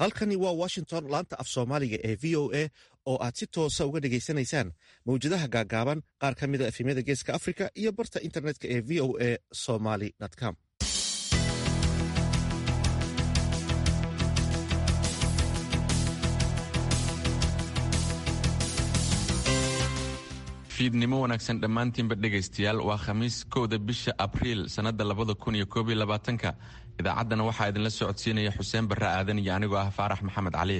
halkani waa washington laanta af soomaaliga ee v o a oo aad si toosa uga dhegaysanaysaan mawjadaha gaagaaban qaar ka mida efemyada geeska africa iyo barta internetka ee v o a somaly com fiidnimo wanaagsan dhammaantiinba dhegaystayaal waa khamiis kowda bisha abriil sannadda labada kun iyo koob iyo labaatanka idaacaddana waxaa idinla socodsiinaya xuseen barre aadan iyo anigoo ah faarax maxamed cali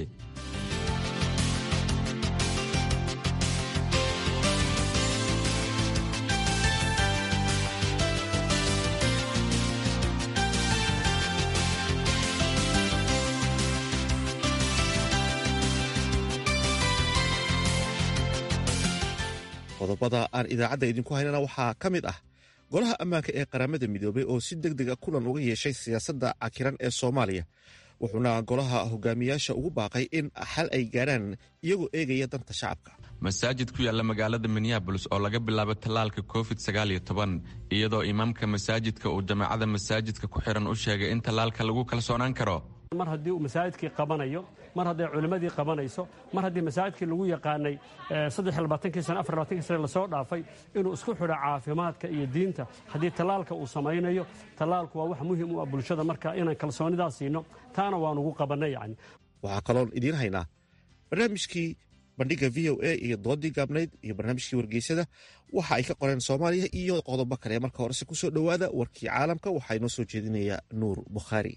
qodobada aan idaacadda idinku haynana waxaa ka mid ah golaha ammaanka ee qaramada midoobay oo si deg dega kulan uga yeeshay siyaasadda cakiran ee soomaaliya wuxuuna golaha hogaamiyaasha ugu baaqay in xal ay gaarhaan iyagoo eegaya danta shacabka masaajid ku yaalla magaalada minneabolis oo laga bilaabo tallaalka covid sagaaliyo toban iyadoo imaamka masaajidka uu jamaacada masaajidka ku xiran u sheegay in tallaalka lagu kalsoonaan karo mar haddii uu masaajidkii qabanayo mar hadday culimmadii qabanayso mar haddii masaajidkii lagu yaqaanay kii sana afarlabaatankii sane lasoo dhaafay inuu isku xidho caafimaadka iyo diinta haddii tallaalka uu samaynayo tallaalku waa wax muhim u ah bulshada marka inaan kalsoonidaas siino taana waan ugu qabannay yacni waxaa kaloon idiin haynaa barnaamijkii bandhigga v o a iyo doodii gaabnayd iyo barnaamijkii wargeysada waxa ay ka qoreen soomaaliya iyo qodobo kale marka horese ku soo dhowaada warkii caalamka waxaa inoo soo jeedinaya nuur bukhaari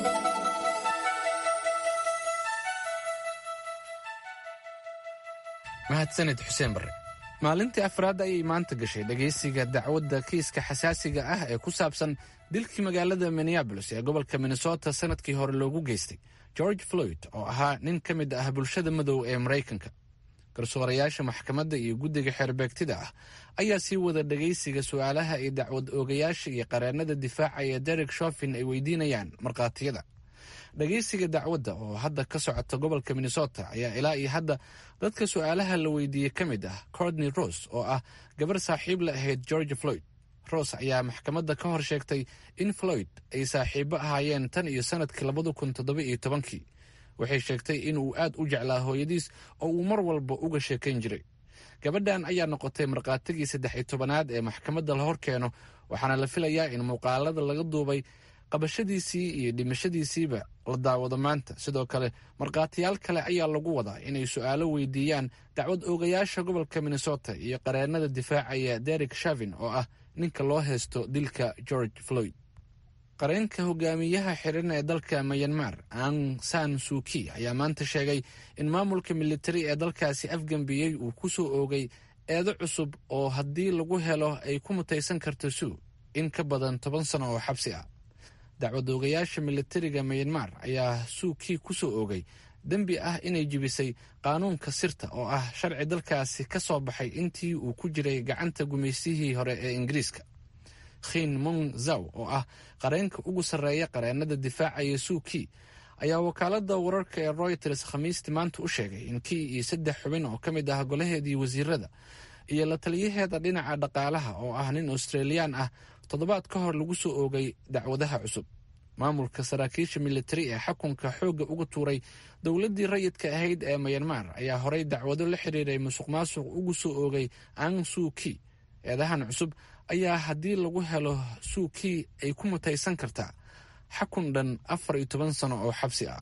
mahadsanid xuseen barre maalintii afraad ayay maanta gashay dhegaysiga dacwadda kiiska xasaasiga ah ee ku saabsan dilkii magaalada minneabolis ee gobolka minnesota sannadkii hore loogu geystay george floyd oo ahaa nin ka mid ah bulshada madow ee maraykanka garsoorayaasha maxkamadda iyo guddiga xeerbeegtida ah ayaa sii wada dhegaysiga su'aalaha ay dacwad oogayaasha iyo qareennada difaacaya derek shofin ay weydiinayaan markhaatiyada dhegaysiga dacwadda oo hadda ka socota gobolka minnesota ayaa ilaa iyo hadda dadka su'aalaha la weydiiyey ka mid ah cordney rose oo ah gabar saaxiib la ahayd george floyd rose ayaa maxkamadda ka hor sheegtay in floyd ay saaxiibo ahaayeen tan iyo sannadkii labada kun toddoba iyo tobankii waxay sheegtay inuu aad u jeclaa hooyadiis oo uu mar walba uga sheekayn jiray gabadhan ayaa noqotay markhaatigii saddex iyo tobanaad ee maxkamadda la hor keeno waxaana la filayaa in muuqaalada laga duubay qabashadiisii iyo dhimashadiisiiba la daawado maanta sidoo kale markhaatiyaal kale ayaa lagu wadaa inay su'aalo weydiiyaan dacwad oogayaasha gobolka minnesota iyo qareennada difaacaya derek shavin oo ah ninka loo haysto dilka george floyd qareenka hogaamiyaha xiran ee dalka mayanmar ang san suuki ayaa maanta sheegay in maamulka militari ee dalkaasi afgambiyey uu ku soo oogay eedo cusub oo haddii lagu helo ay ku mutaysan karto suu in ka badan toban sano oo xabsi ah dacwad oogayaasha militariga mayanmar ayaa suukii ku soo oogay dembi ah inay jibisay qaanuunka sirta oo ah sharci dalkaasi ka soo baxay intii uu ku jiray gacanta gumaysihii hore ee ingiriiska khin mong zaw oo ah qareenka ugu sarreeya qareennada difaacaya suukii ayaa wakaaladda wararka ee royters khamiistii maanta u sheegay in kii iyo saddex xubin oo ka mid ah golaheedii wasiirada iyo la taliyaheeda dhinaca dhaqaalaha oo ah nin australiyaan ah toddobaad ka hor lagu soo oogay dacwadaha cusub maamulka saraakiisha militari ee xakunka xoogga uga tuuray dowladdii rayidka ahayd ee mayanmar ayaa horey dacwado la xiriiray musuq maasuq ugu soo oogay ang suuki eedahan cusub ayaa haddii lagu helo suukii ay ku mutaysan kartaa xakun dhan afar iyo toban sano oo xabsi ah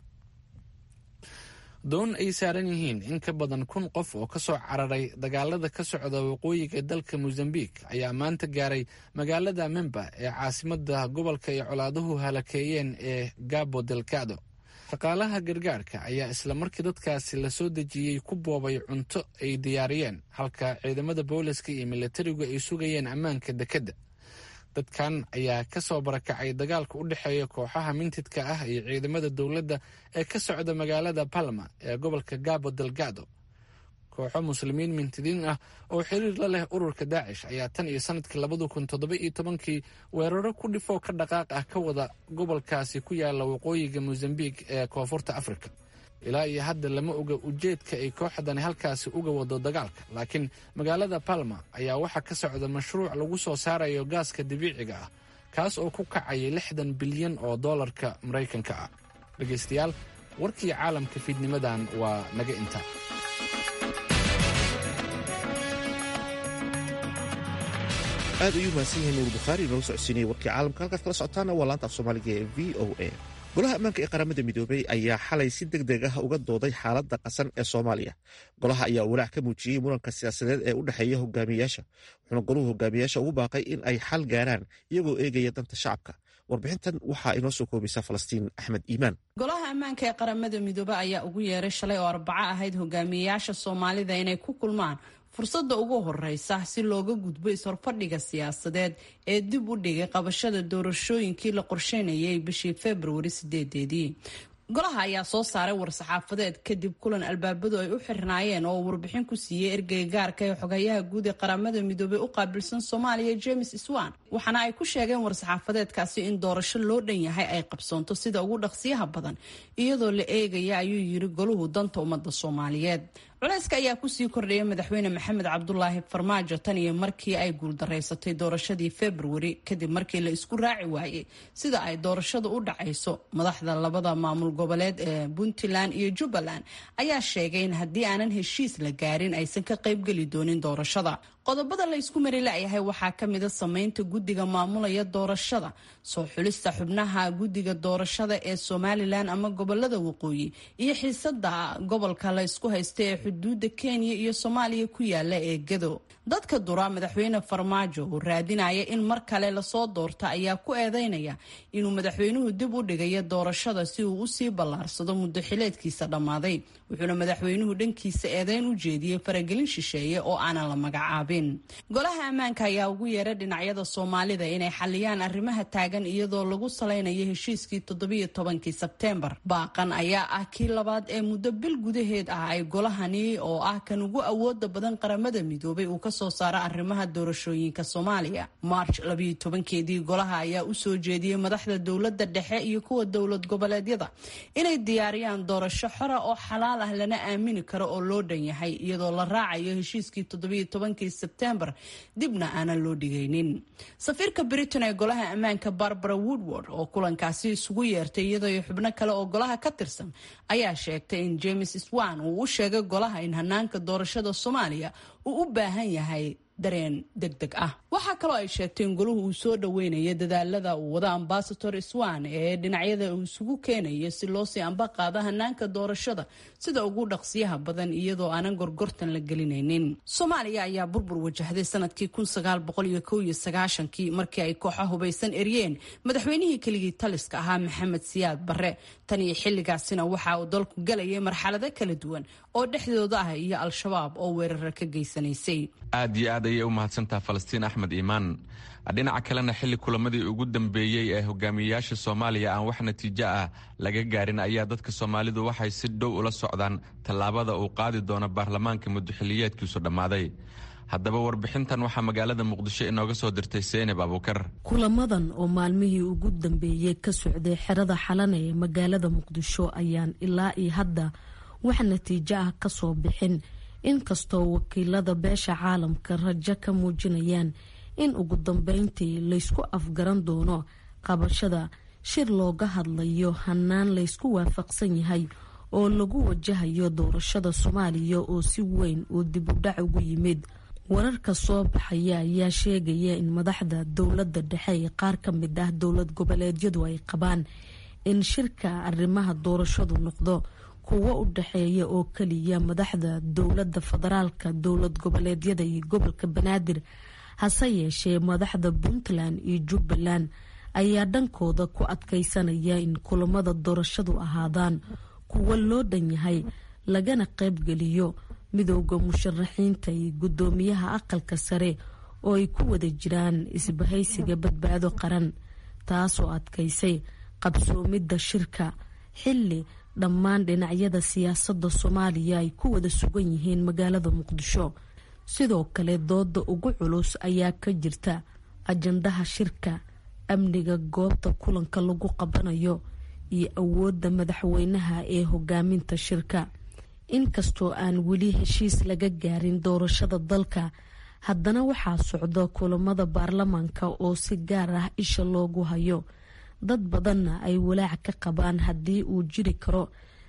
doon ay saaran yihiin in ka badan kun qof oo ka soo cararay dagaalada ka socda waqooyiga dalka mosambik ayaa maanta gaaray magaalada memba ee caasimadda gobolka ay colaaduhu halakeeyeen ee gabo delgado shaqaalaha gargaarka ayaa isla markii dadkaasi lasoo dejiyey ku boobay cunto ay diyaariyeen halka ciidamada booliska iyo militarigu ay sugayeen ammaanka dekedda dadkan ayaa ka soo barakacay dagaalka u dhexeeya kooxaha mintidka ah iyo ciidamada dowladda ee ka socda magaalada palma ee gobolka gabo delgado kooxo muslimiin mintidiin ah oo xiriir la leh ururka daacish ayaa tan iyo sanadkii labada kun toddoba iyo tobankii weeraro ku dhifoo ka dhaqaaq ah ka wada gobolkaasi ku yaala waqooyiga mosambik ee koonfurta afrika ilaa iyo hadda lama oga ujeedka ay kooxdani halkaasi uga wado dagaalka laakiin magaalada palma ayaa waxaa ka socda mashruuc lagu soo saarayo gaaska dabiiciga ah kaas oo ku kacaya lixdan bilyan oo doolarka maraykanka ah dhegaystayaal warkii caalamka fiidnimadan waa naga inta aad ayuu mahadsan yahay nuur bukhaari inoola socodsiinaya warkii caalamka halkaad kala socotaana waa laanta af soomaaliga ee v o a golaha ammaanka ee qaramada midoobey ayaa xalay si deg deg ah uga dooday xaaladda qasan ee soomaaliya golaha ayaa walaac ka muujiyey muranka siyaasadeed ee u dhexeeya hogaamiyayaasha wuxuuna goluhu hogaamiyayaasha ugu baaqay in ay xal gaaraan iyagoo eegaya danta shacabka warbixintan waxaa inoo soo koobaysa falastiin axmed iimaan golaha ammaanka ee qaramada midoobe ayaa ugu yeeray shalay oo arbaco ahayd hogaamiyayaasha soomaalida inay ku kulmaan fursadda ugu horeysa si looga gudbo is-horfadhiga siyaasadeed ee dib u dhigay qabashada doorashooyinkii la qorsheynayay bishii februari sideedeedii golaha ayaa soo saaray war-saxaafadeed kadib kulan albaabadu ay u xirnaayeen oo warbixin ku siiyey ergeyga gaarka ee xogayaha guud ee qaramada midoobey u qaabilsan soomaaliya james swan waxaana ay ku sheegeen war-saxaafadeedkaasi in doorasho loo dhan yahay ay qabsoonto sida ugu dhaqsiyaha badan iyadoo la eegaya ayuu yiri goluhu danta ummadda soomaaliyeed culayska ayaa kusii kordhaya madaxweyne maxamed cabdulaahi farmaajo tan iyo markii ay guuldareysatay doorashadii februari kadib markii la isku raaci waayey sida ay doorashadu u dhacayso madaxda labada maamul goboleed ee puntland iyo jubbaland ayaa sheegay in haddii aanan heshiis la gaarin aysan ka qaybgeli doonin doorashada qodobada la isku mari layahay waxaa ka mida sameynta guddiga maamulaya doorashada soo xulista xubnaha guddiga doorashada ee somalilan ama gobolada waqooyi iyo xiisada gobolka la isku haysta ee xuduuda kenya iyo soomaaliya ku yaala ee gado dadka dura madaxweyne farmaajo oo raadinaya in mar kale lasoo doorta ayaa ku eedeynaya inuu madaxweynuhu dib u dhigayo doorashada si uu usii ballaarsado muddo xileedkiisa dhammaaday wuxuuna madaxweynuhu dhankiisa eedeyn u jeediyey faragelin shisheeye oo aanan la magacaabin golaha ammaanka ayaa ugu yeeray dhinacyada soomaalida inay xaliyaan arrimaha taagan iyadoo lagu salaynayo heshiiskii toddobiyo tobankii sebteembar baaqan ayaa ah kii labaad ee muddo bil gudaheed ah ay golahani oo ah kan ugu awooda badan qaramada midoobay uu kasoo saaro arrimaha doorashooyinka soomaaliya march labayo tobankeedii golaha ayaa usoo jeediyey madaxda dowlada dhexe iyo kuwa dowlad goboleedyada inay diyaariyaan doorasho xora oo xalaal ah lana aamini karo oo loo dhan yahay iyadoo la raacayo heshiiskii toddobiyo tobankii sebtembar dibna aanan loo dhigaynin safiirka britain ee golaha ammaanka barbara woodward oo kulankaasi isugu yeertay iyadoo xubno kale oo golaha ka tirsan ayaa sheegtay in james swan uu u sheegay golaha in hanaanka doorashada soomaaliya uu u baahan yahay dareen deg deg ah waxaa kaloo ay sheegtay in goluhu uu soo dhaweynayo dadaalada uu wado ambasador swan ee dhinacyada uu isugu keenayo si loo sii amba qaado hanaanka doorashada sida ugu dhaqsiyaha badan iyadoo aanan gorgortan la gelinaynin soomaaliya ayaa burbur wajahday sanadkii kii markii ay kooxa hubaysan eryeen madaxweynihii keligii taliska ahaa maxamed siyaad barre tan iyo xilligaasina waxa uu dalku galayay marxalado kala duwan oo dhexdooda ah iyo al-shabaab oo weerara ka geysanaysay aad iyo aad ayay u mahadsantaha falastiin axmed iimaan dhinaca kalena xilli kulamadii ugu dambeeyey ee hogaamiyeyaasha soomaaliya aan wax natiijo ah laga gaarin ayaa dadka soomaalidu waxay si dhow ula socdaan tallaabada uu qaadi doono baarlamaanka muddoxiliyeedkiisu dhammaaday haddaba warbixintan waxaa magaalada muqdisho inooga soo dirtay seynab abuukar kulamadan oo maalmihii ugu dambeeyey ka socday xerada xalana ee magaalada muqdisho ayaan ilaa iyo hadda wax natiijo ah kasoo bixin inkastoo wakiilada beesha caalamka rajo ka muujinayaan in ugu dambeyntii laysku afgaran doono qabashada shir looga hadlayo hanaan laysku waafaqsan yahay oo lagu wajahayo doorashada soomaaliya oo si weyn uu dib u dhac ugu yimid wararka soo baxaya ayaa sheegaya in madaxda dowladda dhexe ee qaar ka mid ah dowlad goboleedyadu ay qabaan in shirka arrimaha doorashadu noqdo kuwo u dhexeeya oo keliya madaxda dowladda federaalka dowlad goboleedyada iyo gobolka banaadir hase yeeshee madaxda puntland iyo jubbaland ayaa dhankooda ku adkeysanaya in kulamada doorashadu ahaadaan kuwo loo dhan yahay lagana qaybgeliyo midooda musharaxiinta iyo guddoomiyaha aqalka sare oo ay ku wada jiraan isbahaysiga badbaado qaran taasoo adkaysay qabsoomidda shirka xilli dhammaan dhinacyada siyaasadda soomaaliya ay ku wada sugan yihiin magaalada muqdisho sidoo kale dooda ugu culus ayaa ka jirta ajandaha shirka amniga goobta kulanka lagu qabanayo iyo awoodda madaxweynaha ee hogaaminta shirka inkastoo aan weli heshiis laga gaarin doorashada dalka haddana waxaa socda kulamada baarlamaanka oo si gaar ah isha loogu hayo dad badanna ay walaac ka qabaan haddii uu jiri karo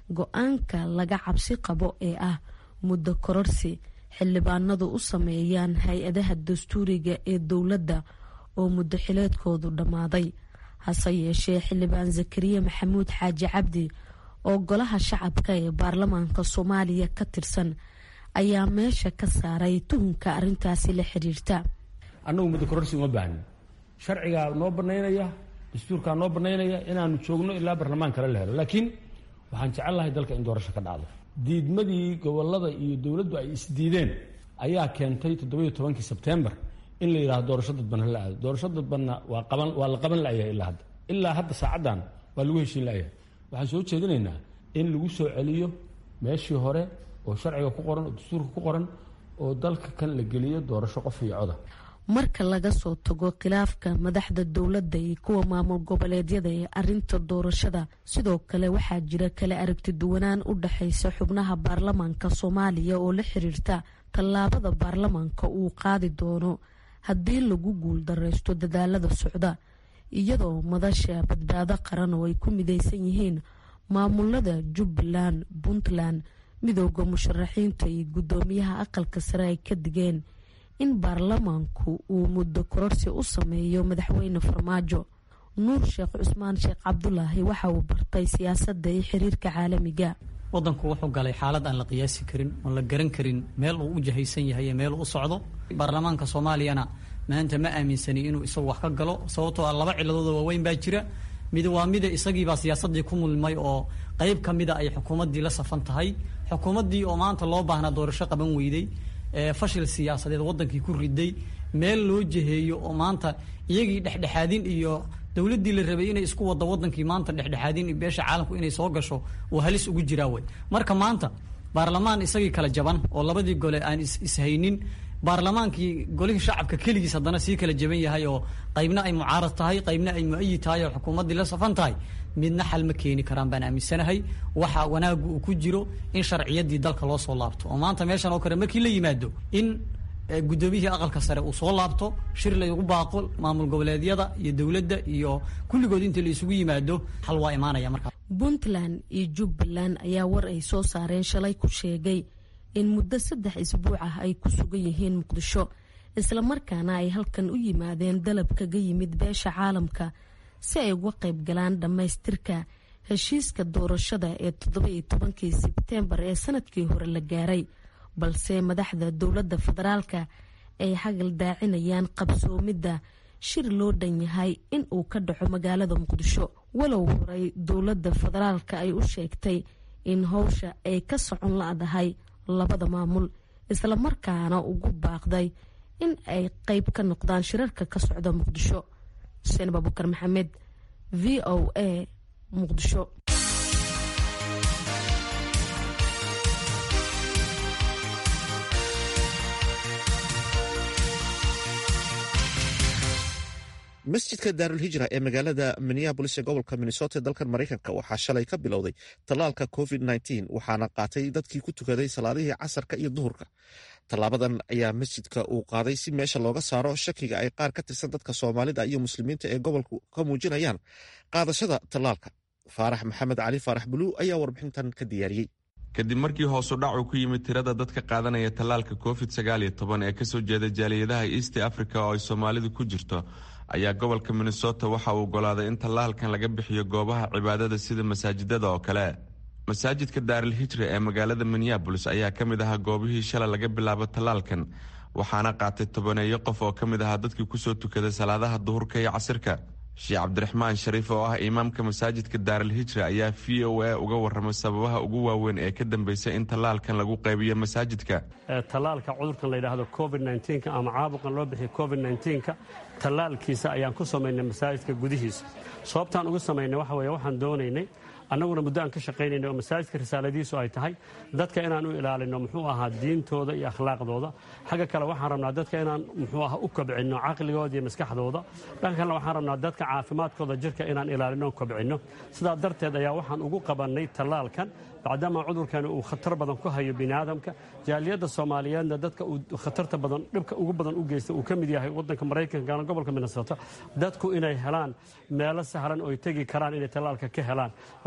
go-aanka laga cabsi qabo ee ah muddo kororsi xildhibaanadu u sameeyaan hay-adaha dastuuriga ee dowladda oo muddo xileedkoodu dhammaaday hase yeeshee xildhibaan zakariya maxamuud xaaji cabdi oo golaha shacabka ee baarlamaanka soomaaliya ka tirsan ayaa meesha ka saaray tuhunka arrintaasi la xiriirta annagu muddo kororsi uma baahnin sharcigaa noo banaynaya dastuurkaa noo banaynaya inaanu joogno ilaa barlamaan kale la helo laakiin waxaan jecel lahay dalka in doorasho ka dhacdo diidmadii gobolada iyo dowladdu ay isdiideen ayaa keentay toddobiyo tobankii sebtembar in la yidhahdo doorasho dadban hala aado doorasho dadbanna waa qaban waa la qaban layahay ilaa hadda ilaa hadda saacaddan waa lagu heshiin layahay waxaan soo jeedinaynaa in lagu soo celiyo meeshii hore oo sharciga ku qoran oo dastuurka ku qoran oo dalka kan la geliyo doorasho qof iyo coda marka laga soo tago khilaafka madaxda dowladda iyo kuwa maamul goboleedyada ee arinta doorashada sidoo kale waxaa jira kala aragti duwanaan u dhexaysa xubnaha baarlamaanka soomaaliya oo la xiriirta tallaabada baarlamaanka uu qaadi doono haddii lagu guul dareysto dadaalada socda iyadoo madasha badbaado qaran oo ay ku mideysan yihiin maamulada jubbaland puntland midooda musharaxiinta iyo guddoomiyaha aqalka sare ay ka digeen in baarlamaanku uu muddo kororsi u sameeyo madaxweyne farmaajo nuur sheekh cusmaan sheekh cabdulaahi waxa uu bartay siyaasadda iyo xiriirka caalamiga wadanku wuxuu galay xaalad aan la qiyaasi karin oon la garan karin meel uu u jahaysan yahay meel uu u socdo baarlamaanka soomaaliyana maanta ma aaminsani inuu isagu wax ka galo sababtoo ah laba ciladooda waaweyn baa jira mid waa mida isagiibaa siyaasadii ku mulmay oo qeyb ka mida ay xukuumaddii la safan tahay xukuumaddii oo maanta loo baahnaa doorasho qaban weyday fashil siyaasadeed wadankii ku riday meel loo jeheeyo oo maanta iyagii dhexdhexaadin iyo dowladdii la rabay inay isku wada wadankii maanta dhexdhexaadin beesha caalamku inay soo gasho oo halis ugu jiraa wey marka maanta baarlamaan isagii kala jaban oo labadii gole aan ishaynin baarlamaankii golihii shacabka keligiis haddana sii kala jaban yahay oo qaybna ay mucaarad tahay qaybna ay mu-ayid tahay oo xukuumaddii la safan tahay midna xal ma keeni karaan baan aaminsanahay waxa wanaagu uu ku jiro in sharciyadii dalka loo soo laabto oo maanta meeshan oo kale markii la yimaado in guddoomiyihii aqalka sare uu soo laabto shir laygu baaqo maamul goboleedyada iyo dowladda iyo kulligood inta la isugu yimaado xal waa imaanaya markaa puntland iyo jubbaland ayaa war ay soo saareen shalay ku sheegay in muddo saddex isbuuc ah ay ku sugan yihiin muqdisho islamarkaana ay halkan u yimaadeen dalab kaga yimid beesha caalamka si ay uga qayb galaan dhammaystirka heshiiska doorashada ee toddoba-iyo tobankii sebteembar ee sanadkii hore la gaaray balse madaxda dowladda federaalka ay hagal daacinayaan qabsoomidda shir loo dhan yahay in uu ka dhaco magaalada muqdisho walow horay dowladda federaalka ay u sheegtay in howsha ay ka socon la-dahay labada maamul islamarkaana ugu baaqday in ay qeyb ka noqdaan shirarka ka socda muqdisho xuseen abubakar maxamed v o a muqdisho masjidka daarulhijra ee magaalada minneabolis ee gobolka minnesota dalkan maraykanka waxaa shalay ka bilowday tallaalka covid waxaana qaatay dadkii ku tukaday salaadihii casarka iyo duhurka tallaabadan ayaa masjidka uu qaaday si meesha looga saaro shakiga ay qaar ka tirsan dadka soomaalida iyo muslimiinta ee gobolku ka muujinayaan qaadashada tallaalka faarax maxamed cali faarax buluu ayaa warbixintan ka diyaariyey kadib markii hoosu dhacu ku yimid tirada dadka qaadanaya tallaalka covid ee kasoo jeeda jaaliyadaha east africa oo ay soomaalidu ku jirto ayaa gobolka minnesota waxa uu ogolaaday in tallaalkan laga bixiyo goobaha cibaadada sida masaajidada oo kale masaajidka daaril hijra ee magaalada minneabolis ayaa ka mid ahaa goobihii shalay laga bilaabo tallaalkan waxaana qaatay tobaneeyo qof oo ka mid ahaa dadkii kusoo tukaday salaadaha duhurka iyo casirka sheekh cabdiraxmaan shariif oo ah imaamka masaajidka daaril hijra ayaa v o a uga waramay sababaha ugu waaweyn ee ka dambeysay in tallaalkan lagu qaybiyo masaajidka tallaalka cudurkan la yidhaahdo covid ama caabuqan loo bixiyo covid tallaalkiisa ayaan ku samaynay masaajidka gudihiisa sababtaan ugu samaynay waxa weye waxaan doonaynay annaguna muddo aan ka shaqaynayna oo masaajidka risaaladiisu ay tahay dadka inaan u ilaalino muxuu ahaa diintooda iyo akhlaaqdooda xagga kale waxaan rabnaa dadka inaan muxuu aha u kobcinno caqligooda iyo maskaxdooda dhanka kalena waxaan rabnaa dadka caafimaadkooda jirka inaan ilaalino kobcinno sidaa darteed ayaa waxaan ugu qabannay tallaalkan bacdama cudurkani uu khatar badan ku hayo biniaadamka jaaliyadda soomaaliyeedna dadka uu khatarta badan dhibka ugu badan u geysta uu ka mid yahay wadanka maraykankana gobolka minnesota dadku inay helaan meelo sahlan oo ay tegi karaan inay tallaalka ka helaan marka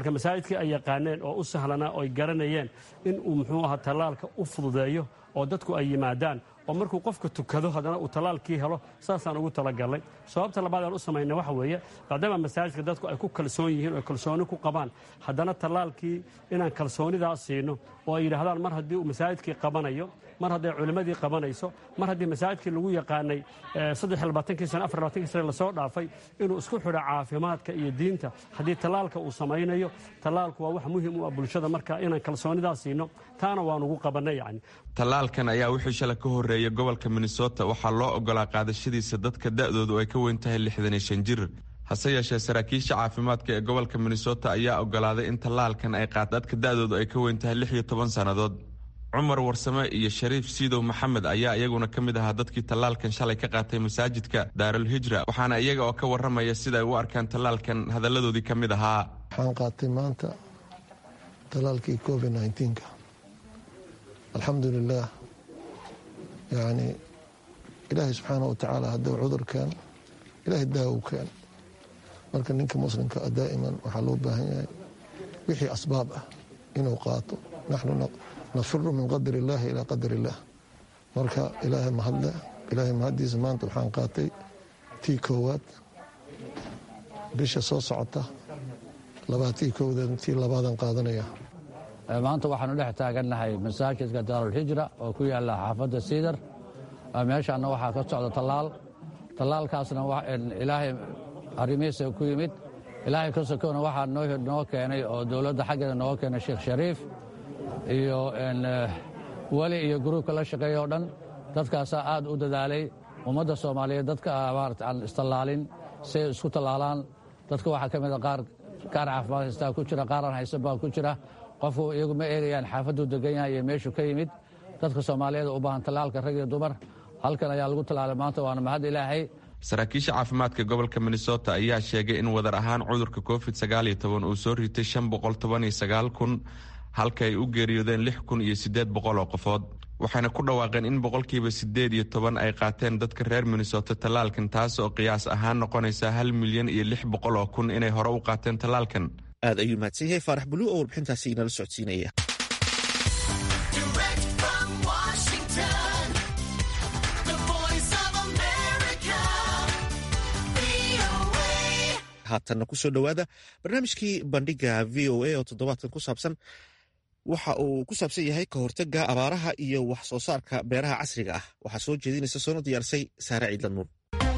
marka masaajidkii ay yaqaaneen oo u sahlanaa oo ay garanayeen in uu muxuu ahaa tallaalka u fududeeyo oo dadku ay yimaadaan oo markuu qofka tukado haddana uu tallaalkii helo saasaan ugu talagalnay sababta labaad aan u samaynay waxa weeye maadaama masaajidka dadku ay ku kalsoon yihiin oo kalsooni ku qabaan haddana tallaalkii inaan kalsoonidaa siino oo ay yidhaahdaan mar haddii uu masaajidkii qabanayo mar hadday culimmadii qabanayso mar haddii masaajidkii lagu yaqaanay saddexlabaatanki sana afarlabatankii sane lasoo dhaafay inuu isku xidho caafimaadka iyo diinta haddii tallaalka uu samaynayo tallaalku waa wax muhim u ah bulshada marka inaan kalsoonidaa siino taana waan ugu qabannay yacni tallaalkan ayaa wixii shalay ka horreeyay gobolka minnesota waxaa loo ogolaa qaadashadiisa dadka da'doodu ay ka weyn tahay lixdan iyo shan jir hase yeeshee saraakiisha caafimaadka ee gobolka minnesota ayaa ogolaaday in tallaalkan ay qaad dadka da'doodu ay ka weyn tahay lix iyo toban sannadood cumar warsame iyo shariif siidow maxamed ayaa iyaguna ka mid ahaa dadkii tallaalkan shalay ka qaatay masaajidka daarul hijra waxaana iyaga oo ka warramaya sida ay u arkaan tallaalkan hadalladoodii ka mid ahaa waxaan qaatay maanta tallaalkii covid nka alxamdulilaah yacni ilaahay subxaana wa tacaala hadduu cudurkeen ilaahay daawow keen marka ninka muslimka a daa'iman waxaa loo baahan yahay wixii asbaab ah inuu qaato naxnu nafiru min qadar illaahi ilaa qadar illaah marka ilaahay mahadle ilaahay mahaddiisa maanta waxaan qaatay tii koowaad bisha soo socota labaatii kowdeed tii labaadan qaadanaya maanta waxaanu dhex taagannahay masaajidka daarulhijra oo ku yaalla xaafadda siidar meeshaanna waxaa ka socda tallaal tallaalkaasna ilaahay arrimihiisa ku yimid ilaahay ka sokona waxaa noo keenay oo dowladda xaggeeda nooga keenay sheekh shariif iyo weli iyo gruubka la shaqeeya oo dhan dadkaasaa aad u dadaalay ummadda soomaaliyeed dadka maarata aan istallaalin si ay isku tallaalaan dadka waxaa ka mida qaar qaar caafimaad haystaa ku jira qaaraan haysan baa ku jira qofku iyagu ma eegayaan xaafaduu degan yahay iyo meeshuu ka yimid dadka soomaaliyeed u baahan tallaalka rag iyo dumar halkan ayaa lagu tallaalay maanta waana mahad ilaahay saraakiisha caafimaadka gobolka minnesota ayaa sheegay in wadar ahaan cudurka covid sagaaliyo toban uu soo ritay shan boqol toban iyo sagaal kun halka ay u geeriyoodeen lix kun iyo siddeed boqol oo qofood waxayna ku dhawaaqeen in boqolkiiba siddeed iyo toban ay qaateen dadka reer minnesota tallaalkan taas oo qiyaas ahaan noqonaysa hal milyan iyo lix boqol oo kun inay hore u qaateen tallaalkan aad ayuu mahadsan yahay faarax buluu oo warbixintaasi inala socodsiinaya haatanna kusoo dhowaada barnaamijkii bandhiga v o a oo toddobaadkan ku saabsan waxa uu ku saabsan yahay ka hortagga abaaraha iyo wax soo saarka beeraha casriga ah waxaa soo jeedinaysa soona diyaarsay saare ciidlan nuur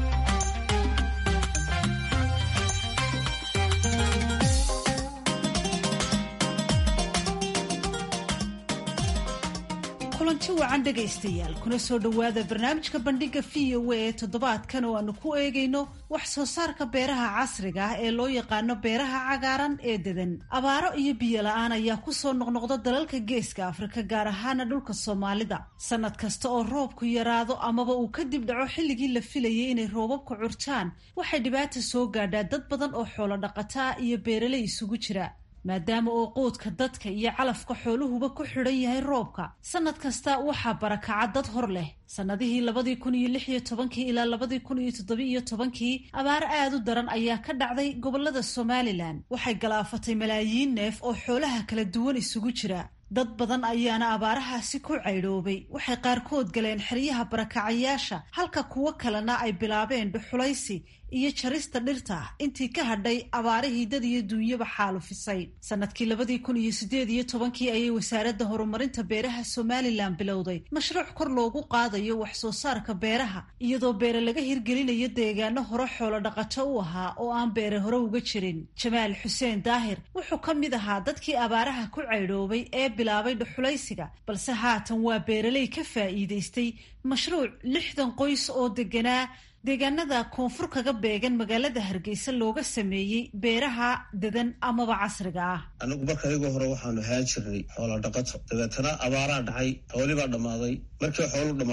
kulanti wacan dhegaystayaal kuna soo dhowaada barnaamijka bandhiga v o a ee toddobaadkan oo aanu ku eegayno wax soo saarka beeraha casriga ah ee loo yaqaano beeraha cagaaran ee dedan abaaro iyo biyo la-aan ayaa kusoo noqnoqda dalalka geeska afrika gaar ahaana dhulka soomaalida sanad kasta oo roobku yaraado amaba uu kadib dhaco xilligii la filayay inay roobabka curtaan waxay dhibaata soo gaadhaa dad badan oo xoolo dhaqataa iyo beeraley isugu jira maadaama oo quudka dadka iyo calafka xooluhuba ku xidhan yahay roobka sanad kasta waxaa barakaca dad hor leh sannadihii labadii kun iyo lix iyo tobankii ilaa labadii kun iyo toddoba iyo tobankii abaar aad u daran ayaa ka dhacday gobolada somalilan waxay galaafatay malaayiin neef oo xoolaha kala duwan isugu jira dad badan ayaana abaarahaasi ku caydhoobay waxay qaarkood galeen xeryaha barakacayaasha halka kuwo kalena ay bilaabeen dhuxulaysi iyo jarista dhirta intii ka hadhay abaarihii dad iyo duunyaba xaalufisay sanadkii labadii kun iyo sideed iyo tobankii ayay wasaaradda horumarinta beeraha somalilan bilowday mashruuc kor loogu qaadayo wax soo saarka beeraha iyadoo beere laga hirgelinayo deegaano hore xoolo dhaqato u ahaa oo aan beere hore uga jirin jamaal xuseen daahir wuxuu ka mid ahaa dadkii abaaraha ku caydhoobay ee bilaabay dhuxulaysiga balse haatan waa beeraley ka faa'iidaystay mashruuc lixdan qoys oo deganaa deegaanada koonfur kaga beegan magaalada hargeysa looga sameeyey beeraha dedan amaba casriga ah anigu marka anigoo hore waxaanu haan jirnay xoolo dhaqato dabeetana abaaraa dhacay xoolibaa dhammaaday markay xoolu dhammaadeen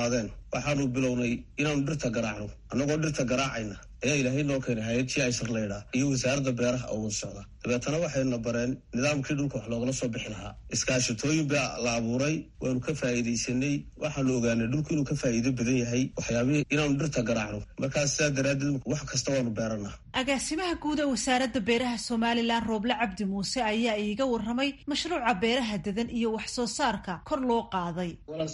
waxaanu bilownay inaanu dhirta garaacno annagoo dhirta garaacayna ayaa ilaahay noo keenay hay-ad g isar laydhaa iyo wasaaradda beeraha oo wada socda dabeetana waxayna bareen nidaamkii dhulka wax loogala soo bixi lahaa iskaashatooyin baa la abuuray waanu ka faa'iidaysanay waxaanu ogaanay dhulku inuu ka faa'iido badan yahay waxyaabihii inaanu dhirta garaacno markaas sidaa daraaddeed wax kasta waanu beeranaa agaasimaha guud ee wasaaradda beeraha somalilan rooble cabdi muuse ayaa iiga warramay mashruuca beeraha dedan iyo wax soo saarka kor loo qaaday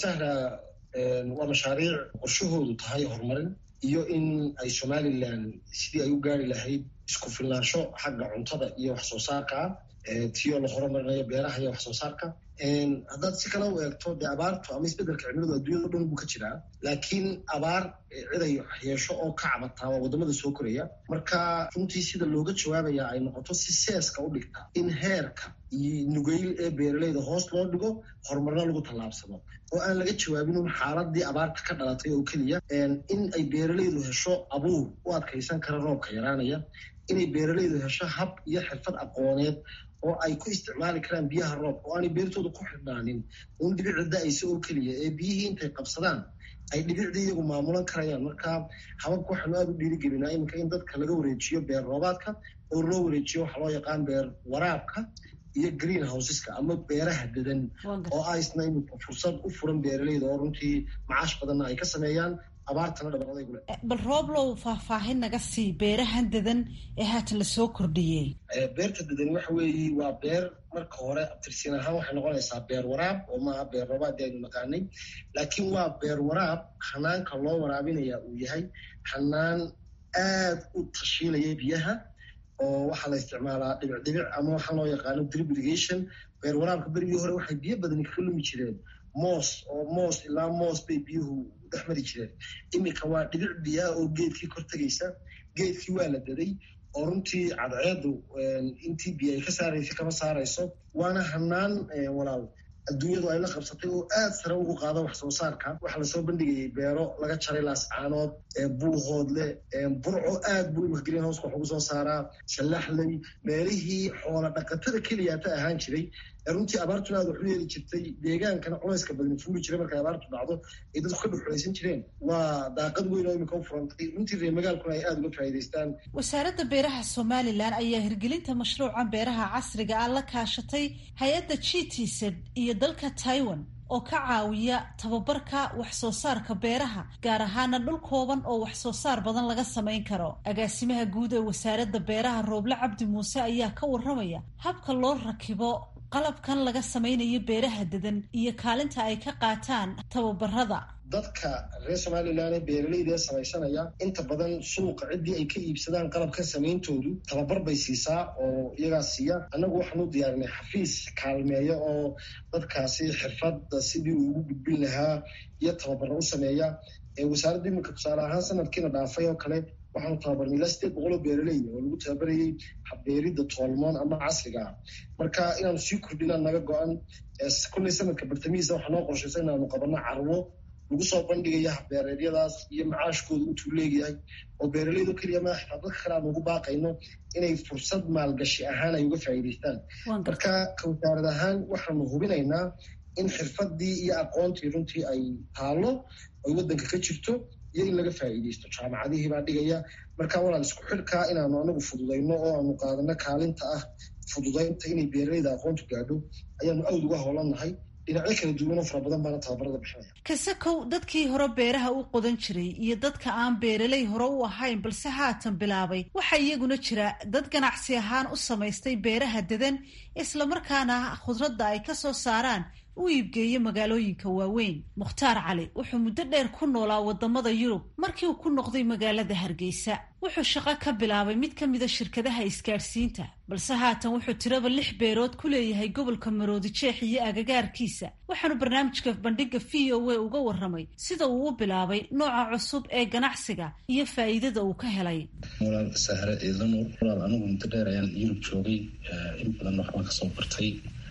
waa mashaariic qorshahoodu tahay horumarin iyo in ay somalilan sidii ay u gaari lahayd isku filnaansho xagga cuntada iyo wax soo saarka tiyoo la horumarinayo beeraha iyo wax soo saarka haddaad si kale u eegto dee abaartu ama isbeddelka cimiladu adduunyado dhan buu ka jiraa laakiin abaar ciday yeesho oo ka cabataa waa waddamada soo koraya marka runtii sida looga jawaabaya ay noqoto si seeska u dhigta in heerka iyo nugeyl ee beeraleyda hoos loo dhigo horumarna lagu tallaabsado oo aan laga jawaabin un xaaladii abaarta ka dhalatay oo keliya in ay beeraleydu hesho abuur u adkaysan kara roobka yaraanaya inay beeraleydu hesho hab iyo xirfad aqooneed oo ay ku isticmaali karaan biyaha roobka oo aanay beertooda ku xidhnaanin un dhibicda da-aysa oo keliya ee biyihii intay qabsadaan ay dhibicdii iyagu maamulan karayaan marka hababka waxaanu aada u dhiirigelinaa iminka in dadka laga wareejiyo beer roobaadka oo loo wareejiyo waxaa loo yaqaan beer waraabka iyo green houseska ama beeraha dadan oo aisna iminka fursad u furan beeraleyda oo runtii macaash badanna ay ka sameeyaan abaartana dhabaradaygule bal rooblow faahfaahin naga sii beerahan dadan ee haatan lasoo kordhiyey beerta dadan waxa weeye waa beer marka hore abtirsiin ahaan waxay noqonaysaa beer waraab oo maaha beer roobaad aynu naqaanay laakiin waa beer waraab hanaanka loo waraabinaya uu yahay hanaan aad u tashiilaya biyaha oo waxaa la isticmaalaa dhibic dhibic ama waxaa loo yaqaano drip irrigation beer waraabka berigii hore waxay biyo badani kaga lumi jireen moos oo moos ilaa moos bay biyuhu dhex mari jireen iminka waa dhibic biyaa oo geedkii kor tegaysa geedkii waa la daday oo runtii cadceedu intii biyo ay ka saaraysa kama saarayso waana hanaan walaal adduunyadu ay la qabsatay oo aad sare ugu qaada wax soo saarka waxaa lasoo bandhigayay beero laga jaray laascaanood buuhoodle burco aad buu imika green houseka wax ugu soo saaraa sallaxley meelihii xoola dhaqatada keliyaata ahaan jiray runtii abaartuna aad wax u yeeli jirtay deegaankana culayska badani fuuli jiray markay abaartu dhacdo ay dadku ka dhuxulaysan jireen waa daaqad weyn oo imika u furantay runtii reer magaalkuna ay aada uga faa'iidaystaan wasaaradda beeraha somalilan ayaa hirgelinta mashruuca beeraha casriga ah la kaashatay hay-adda g t z iyo dalka taiwan oo ka caawiya tababarka wax soo saarka beeraha gaar ahaana dhul kooban oo wax soo saar badan laga samayn karo agaasimaha guud ee wasaaradda beeraha rooble cabdi muuse ayaa ka warramaya habka loo rakibo qalabkan laga samaynayo beeraha dadan iyo kaalinta ay ka qaataan tababarada dadka reer somalilan ee beeraleyda ee samaysanaya inta badan suuqa ciddii ay ka iibsadaan qalabkan samayntoodu tababar bay siisaa oo iyagaa siiya annagu waxaan u diyaarinay xafiis kaalmeeya oo dadkaasi xirfadda sidii uu ugu gudbin lahaa iyo tababaro u sameeya wasaaradda iminka tusaale ahaan sanadkiina dhaafay oo kale waxaanu tababarnay ilaa sideed boqol oo beeraley oo lagu tababarayay habbeeridda toolmoon ama casriga ah marka inaanu sii kordhinaan naga go-an kulley sanadka bartamihiisa waxaa noo qorshaysa inaanu qabanno carwo lagu soo bandhigaya habbeereedyadaas iyo macaashkooda intuu leeyahay oo beeraleydo keliya maa xitaa dadka kale aan ugu baaqayno inay fursad maalgashi ahaan ay uga faa'iidaystaan marka ka wasaarad ahaan waxaanu hubinaynaa in xirfadii iyo aqoontii runtii ay taallo ay waddanka ka jirto iyo in laga faa'iidaysto jaamacadihii baa dhigaya marka walaal isku xidhkaa inaanu anagu fududayno oo aanu qaadano kaalinta ah fududaynta inay beeraleyda aqoontu gaadho ayaanu awd uga howlannahay dhinacyo kala duwan oo fara badan baana tababarada bixinaya kasakow dadkii hore beeraha u qodan jiray iyo dadka aan beeraley hore u ahayn balse haatan bilaabay waxaa iyaguna jira dad ganacsi ahaan u samaystay beeraha dadan islamarkaana khudradda ay ka soo saaraan u iibgeeyo magaalooyinka waaweyn mukhtaar cali wuxuu muddo dheer ku noolaa wadamada yurub markii uu ku noqday magaalada hargeysa wuxuu shaqo ka bilaabay mid ka mida shirkadaha isgaadhsiinta balse haatan wuxuu tiraba lix beerood ku leeyahay gobolka maroodi jeex iyo agagaarkiisa waxaanu barnaamijka bandhiga v o a uga warramay sida uu u bilaabay nooca cusub ee ganacsiga iyo faa'iidada uu ka helay walaal sahre ciidanuur walaal anigu muddo dheer ayaan yurub joogay in badan waxbaan kasoo bartay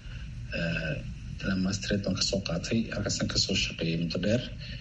ilaa mastered baan kasoo qaatay halkaasaan kasoo shaqeeyay muddo dheer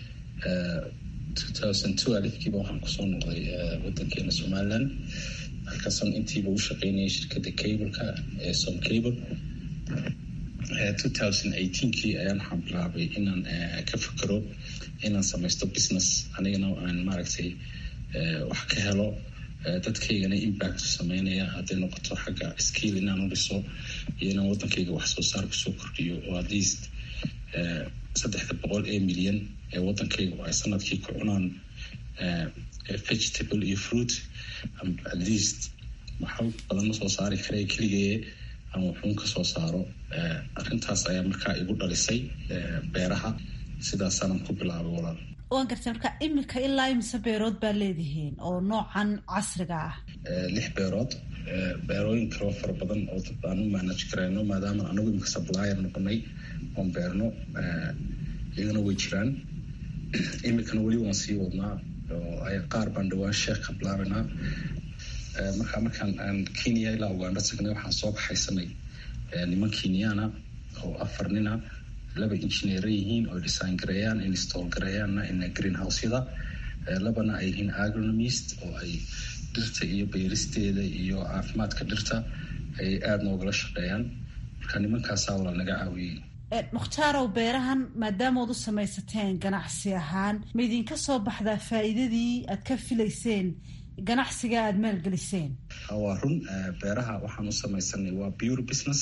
two thousand two alifkiiba waxaan kusoo noqday wadankeena somaliland halkaasaan intiiba u shaqeynayay shirkadda cableka ee som cable two thousand eighteenkii ayaan waxaan bilaabay inaan ka fikero inaan samaysto business anigana aan maaragtay wax ka helo dadkaygana impact sameynaya hadday noqoto xagga skill inaan u dhiso iyo inaan waddankayga wax soo saar kusoo kordhiyo oo at least saddexda boqol ee milyan ee waddankaygu ay sanadkii ku cunaan vegetable iyo fruit at least waxa badan ma soo saari karaya keligee ama wuxuun ka soo saaro arrintaas ayaa markaa igu dhalisay beeraha sidaasaanan ku bilaabay walaal waan gartay marka iminka ilaa imise beerood baa leedihiin oo noocan casriga ah lix beerood beerooyin kaloo fara badan oo dad aan u manage karayno maadaama anagu imika supplier noqonay oon beerno iyagana way jiraan imikana weli waan sii wadnaa oo ay qaar baan dhawaan sheekh ka bilaabanaa markaa markaan aan kenya ilaa uganda tagnay waxaan soo kaxaysanay niman kenyana oo afar nina laba engineera yihiin oo design gareeyaan install gareeyaanna in greenhouseyada labana ay yihiin agronomist oo ay dhirta iyo beeristeeda iyo caafimaadka dhirta ay aada noogala shaqeeyaan marka nimankaasaa wala naga caawiyey mukhtarow beerahan maadaamood u samaysateen ganacsi ahaan ma idinka soo baxdaa faa'iidadii aad ka filayseen ganacsiga aada maalgeliseen waa run beeraha waxaan u samaysanay waa pure business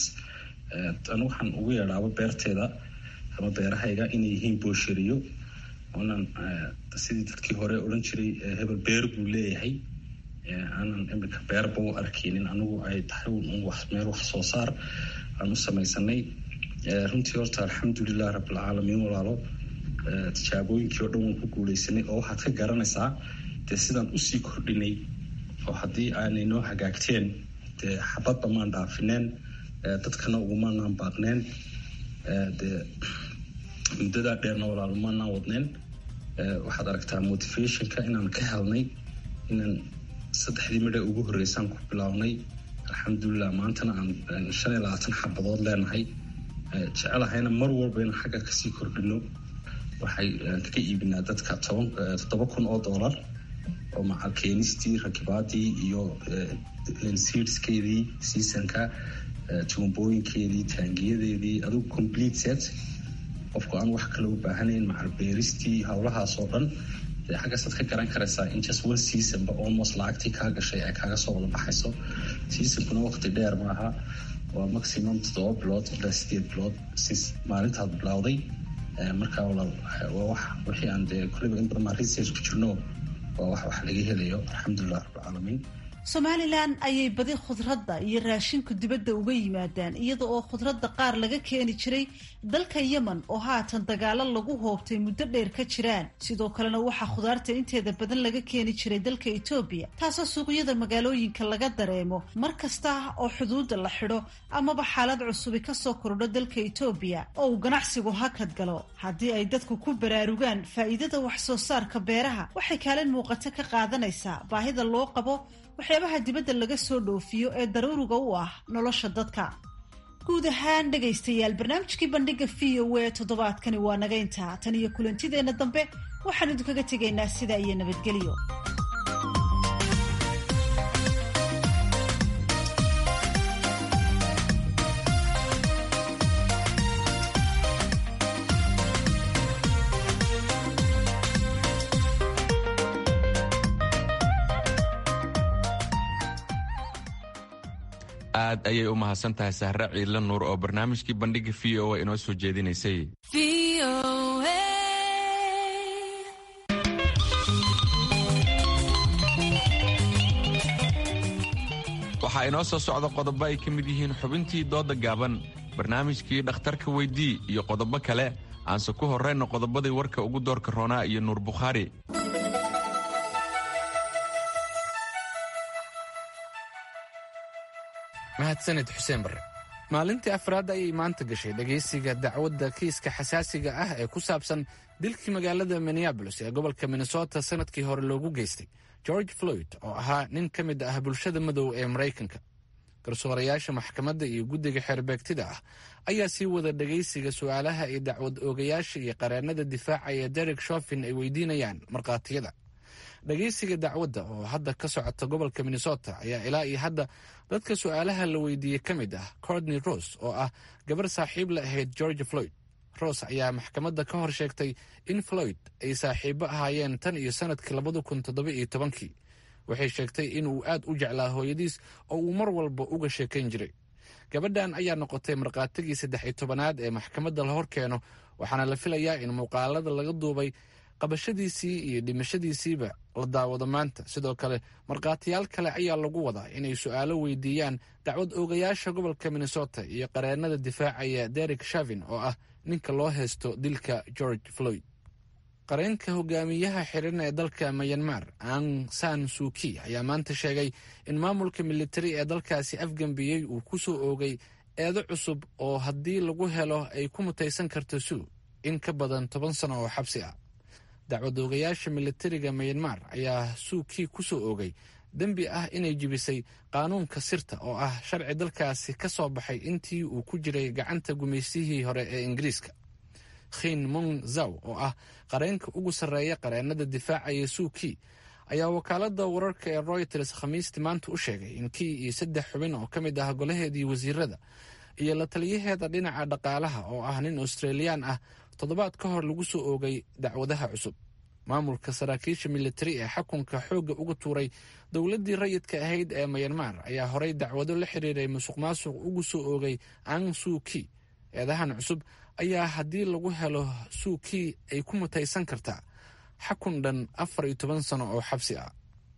anu waxaan ugu yeedhaaba beerteeda ama beerahayga inay yihiin boosheriyo oonan sidii dadkii hore odhan jiray hebel beer buu leeyahay aanan imika beerba u arkeynin anigu ay tahay meel wax soo saar aan u samaysanay runtii horta alxamdulilah rabbilcaalamiin walaalo tijaabooyinkii oo dhan waan ku guuleysanay oo waxaad ka garanaysaa dee sidaan usii kordhinay oo haddii aanay noo hagaagteen dee xabadba maan dhaafineen dadkana ugumaanaan baaqneen dee muddadaa dheerna walaalo maanaan wadneen waxaad aragtaa motivationka inaan ka helnay inaan saddexdii midha ugu horreysaan ku bilownay alxamdulilah maantana aan shan iyo labaatan xabadood leenahay jecelahayna mar walba inaan xagga kasii kordhino waxay kaga iibinaa dadka toban toddoba kun oo dollar oo macal keenistii rakibaadii iyo seedskeedii seasonka tuumbooyinkeedii taangiyadeedii adigu complete set qofku aan wax kale u baahanayn macal beeristii howlahaas oo dhan dee xaggaasaad ka garan karaysaa in just one seasonba almost lacagtii kaa gashay ay kaaga soo wada baxayso seasonkuna waqti dheer maaha waa maximum toddoba bilood ilaa sideed bilood since maalintaad bilowday markaa walaal waa wax wixii aan dee kulliba in badan maa research ku jirno waa wax wax laga helayo alxamdulilah rabbilcaalamiin somalilan ayay badi khudradda iyo raashinku dibadda uga yimaadaan iyada oo khudradda qaar laga keeni jiray dalka yemen oo haatan dagaalo lagu hoobtay muddo dheer ka jiraan sidoo kalena waxaa khudaarta inteeda badan laga keeni jiray dalka etoobiya taasoo suuqyada magaalooyinka laga dareemo mar kasta oo xuduudda la xidho amaba xaalad cusubi kasoo kordho dalka etoobiya oo uu ganacsigu hakad galo haddii ay dadku ku baraarugaan faa'iidada wax soo saarka beeraha waxay kaalin muuqato ka qaadanaysaa baahida loo qabo waxyaabaha dibadda laga soo dhoofiyo ee daruuriga u ah nolosha dadka guud ahaan dhegaystayaal barnaamijkii bandhiga v o a toddobaadkani waa naga intaa tan iyo kulantideenna dambe waxaan idinkaga tegaynaa sidaa iyo nabadgelyo aad ayay u mahadsan tahay sahre ciidla nuur oo barnaamijkii bandhiga v o a inoo soo jeedinaysay waxaa inoo soo socda qodobo ay ka mid yihiin xubintii dooda gaaban barnaamijkii dhakhtarka weydii iyo qodobo kale aanse ku horrayna qodobadii warka ugu doorka roonaa iyo nuur bukhaari mahadsanid xuseen barre maalintii afraad ayay maanta gashay dhegaysiga dacwadda kiiska xasaasiga ah ee ku saabsan dilkii magaalada minneabolis ee gobolka minnesota sanadkii hore loogu geystay george floyd oo ahaa nin ka mid ah bulshada madow ee maraykanka garsoorayaasha maxkamadda iyo guddiga xeerbeegtida ah ayaa sii wada dhegaysiga su'aalaha ay dacwad oogayaasha iyo qareennada difaacaya derek shofin ay weydiinayaan markhaatiyada dhagaysiga dacwadda oo hadda ka socota gobolka minnesota ayaa ilaa iyo hadda dadka su'aalaha la weydiiyey ka mid ah cordney rose oo ah gabar saaxiib la ahayd george floyd ross ayaa maxkamadda ka hor sheegtay in floyd ay saaxiibo ahaayeen tan iyo sanadkii labada kun toddoba iyo tobankii waxay sheegtay inuu aad u jeclaa hooyadiis oo uu mar walba uga sheekayn jiray gabadhan ayaa noqotay markhaatigii saddex iyo tobanaad ee maxkamadda la hor keeno waxaana la filayaa in muuqaalada laga duubay qabashadiisii iyo dhimashadiisiiba la daawado maanta sidoo kale markhaatiyaal kale ayaa lagu wadaa inay su-aalo weydiiyaan dacwad oogayaasha gobolka minnesota iyo qareennada difaacaya derek shavin oo ah ninka loo haysto dilka george floyd qareenka hogaamiyaha xiran ee dalka mayanmar ang san suuki ayaa maanta sheegay in maamulka militari ee dalkaasi afgambiyey uu ku soo oogay eedo cusub oo haddii lagu helo ay ku mutaysan karto suu in ka badan toban sano oo xabsi ah dacwadoogayaasha militariga mayanmar ayaa suukii ku soo oogay dembi ah inay jibisay qaanuunka sirta oo ah sharci dalkaasi ka soo baxay intii uu ku jiray gacanta gumaysihii hore ee ingiriiska khin mong zaw oo ah qareenka ugu sarreeya qareennada difaacaya suukii ayaa wakaaladda wararka ee royters khamiistii maanta u sheegay in kii iyo saddex xubin oo ka mid ah golaheedii wasiirada iyo la taliyaheeda dhinaca dhaqaalaha oo ah nin australiyaan ah toddobaad ka hor lagu soo oogay dacwadaha cusub maamulka saraakiisha militari ee xakunka xoogga uga tuuray dowladdii rayidka ahayd ee mayanmar ayaa horay dacwado la xiriiray musuq maasuq ugu soo oogay ang suuki eedahan cusub ayaa haddii lagu helo suukii ay ku mutaysan kartaa xakun dhan afar iyo toban sano oo xabsi ah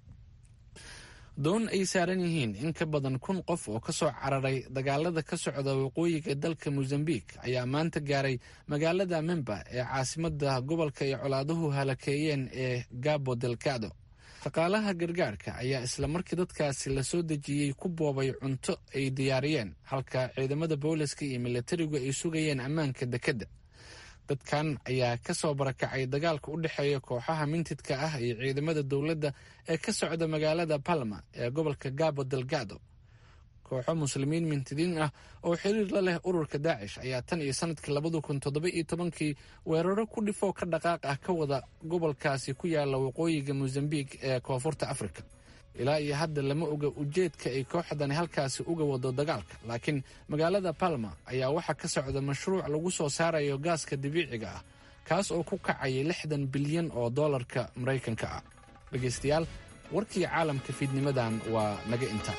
doon ay saaran yihiin in ka badan kun qof oo ka soo cararay dagaalada ka socda waqooyiga dalka mosambik ayaa maanta gaaray magaalada memba ee caasimada gobolka ay colaaduhu halakeeyeen ee gabo delgado shaqaalaha gargaarka ayaa isla markii dadkaasi la soo dejiyey ku boobay cunto ay diyaariyeen halka ciidamada booliska iyo militarigu ay sugayeen ammaanka dekedda dadkan ayaa ka soo barakacay dagaalka u dhexeeya kooxaha mintidka ah iyo ciidamada dowladda ee ka socda magaalada palma ee gobolka gabo delgado kooxo muslimiin mintidiin ah oo xiriir la leh ururka daacish ayaa tan iyo sanadkii labada kun toddoba iyo tobankii weeraro ku dhifoo ka dhaqaaq ah ka wada gobolkaasi ku yaala waqooyiga mosambik ee koonfurta afrika ilaa iyo hadda lama oga ujeedka ay kooxdani halkaasi uga wado dagaalka laakiin magaalada palma ayaa waxaa ka socda mashruuc lagu soo saarayo gaaska dabiiciga ah kaas oo ku kacaya lixdan bilyan oo dollarka maraykanka ah dhegaystayaal warkii caalamka fiidnimadan waa naga inta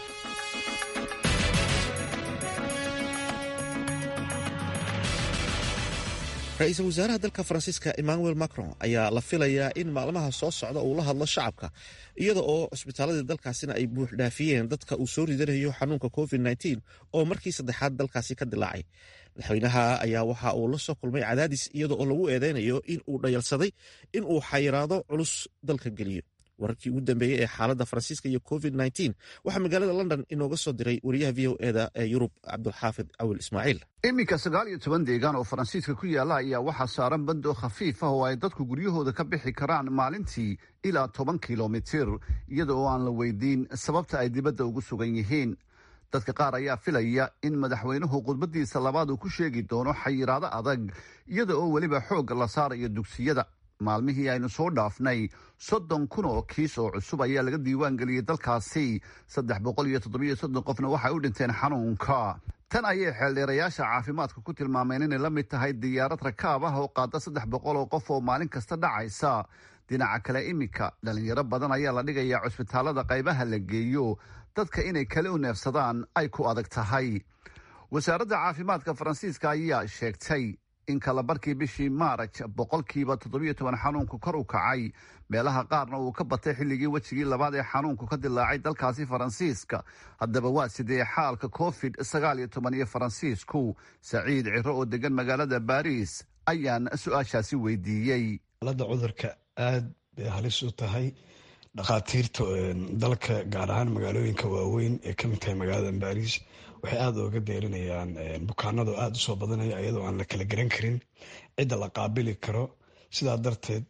ra-iisul wasaaraha dalka faransiiska emmanuel macron ayaa la filayaa in maalmaha soo socda uu la hadlo shacabka iyada oo cusbitaaladii dalkaasina ay buux dhaafiyeen dadka uu soo ridanayo xanuunka covid nteen oo markii saddexaad dalkaasi ka dilaacay madaxweynaha ayaa waxa uu la soo kulmay cadaadis iyada oo lagu eedeynayo in uu dhayalsaday in uu xayiraado culus dalka geliyo wararkii ugu dambeeyey ee xaaladda faransiiska iyo covid waxaa magaalada london inooga soo diray wariyaha v o eda ee yurub cabdulxaafid cawil ismaaciil iminka sagaal iyo toban deegaan oo faransiiska ku yaalla ayaa waxaa saaran bando khafiif ah oo ay dadku guryahooda ka bixi karaan maalintii ilaa toban kilomitir iyada oo aan la weydiin sababta ay dibadda ugu sugan yihiin dadka qaar ayaa filaya in madaxweynuhu khudbadiisa labaad uu ku sheegi doono xayiraado adag iyada oo weliba xoogga la saarayo dugsiyada maalmihii aynu soo dhaafnay soddon kun oo kiis oo cusub ayaa laga diiwaan geliyey dalkaasi saddex boqol iyo toddobiyo soddon qofna waxay u dhinteen xanuunka tan ayay xeeldheerayaasha caafimaadka ku tilmaameen inay la mid tahay diyaarad rakaab ah oo qaada saddex boqol oo qof oo maalin kasta dhacaysa dhinaca kale iminka dhalinyaro badan ayaa la dhigayaa cusbitaalada qaybaha la geeyo dadka inay kale u neefsadaan ay ku adag tahay wasaaradda caafimaadka faransiiska ayaa sheegtay in kalabarkii bishii maaraj boqolkiiba toddobiyo toban xanuunku kor u kacay meelaha qaarna uu ka batay xilligii wejigii labaad ee xanuunku ka dilaacay dalkaasi faransiiska haddaba waa sidee xaalka covid sagaal iyo toban iyo faransiisku saciid ciro oo degan magaalada baariis ayaan su-aashaasi weydiiyey xaaladda cudurka aad bay halis u tahay dhakhaatiirta dalka gaar ahaan magaalooyinka waaweyn ee ka mid tahay magaalada baariis waxay aada ooga deerinayaan bukaanada oo aada usoo badanaya iyadoo aan la kala garan karin cidda la qaabili karo sidaa darteed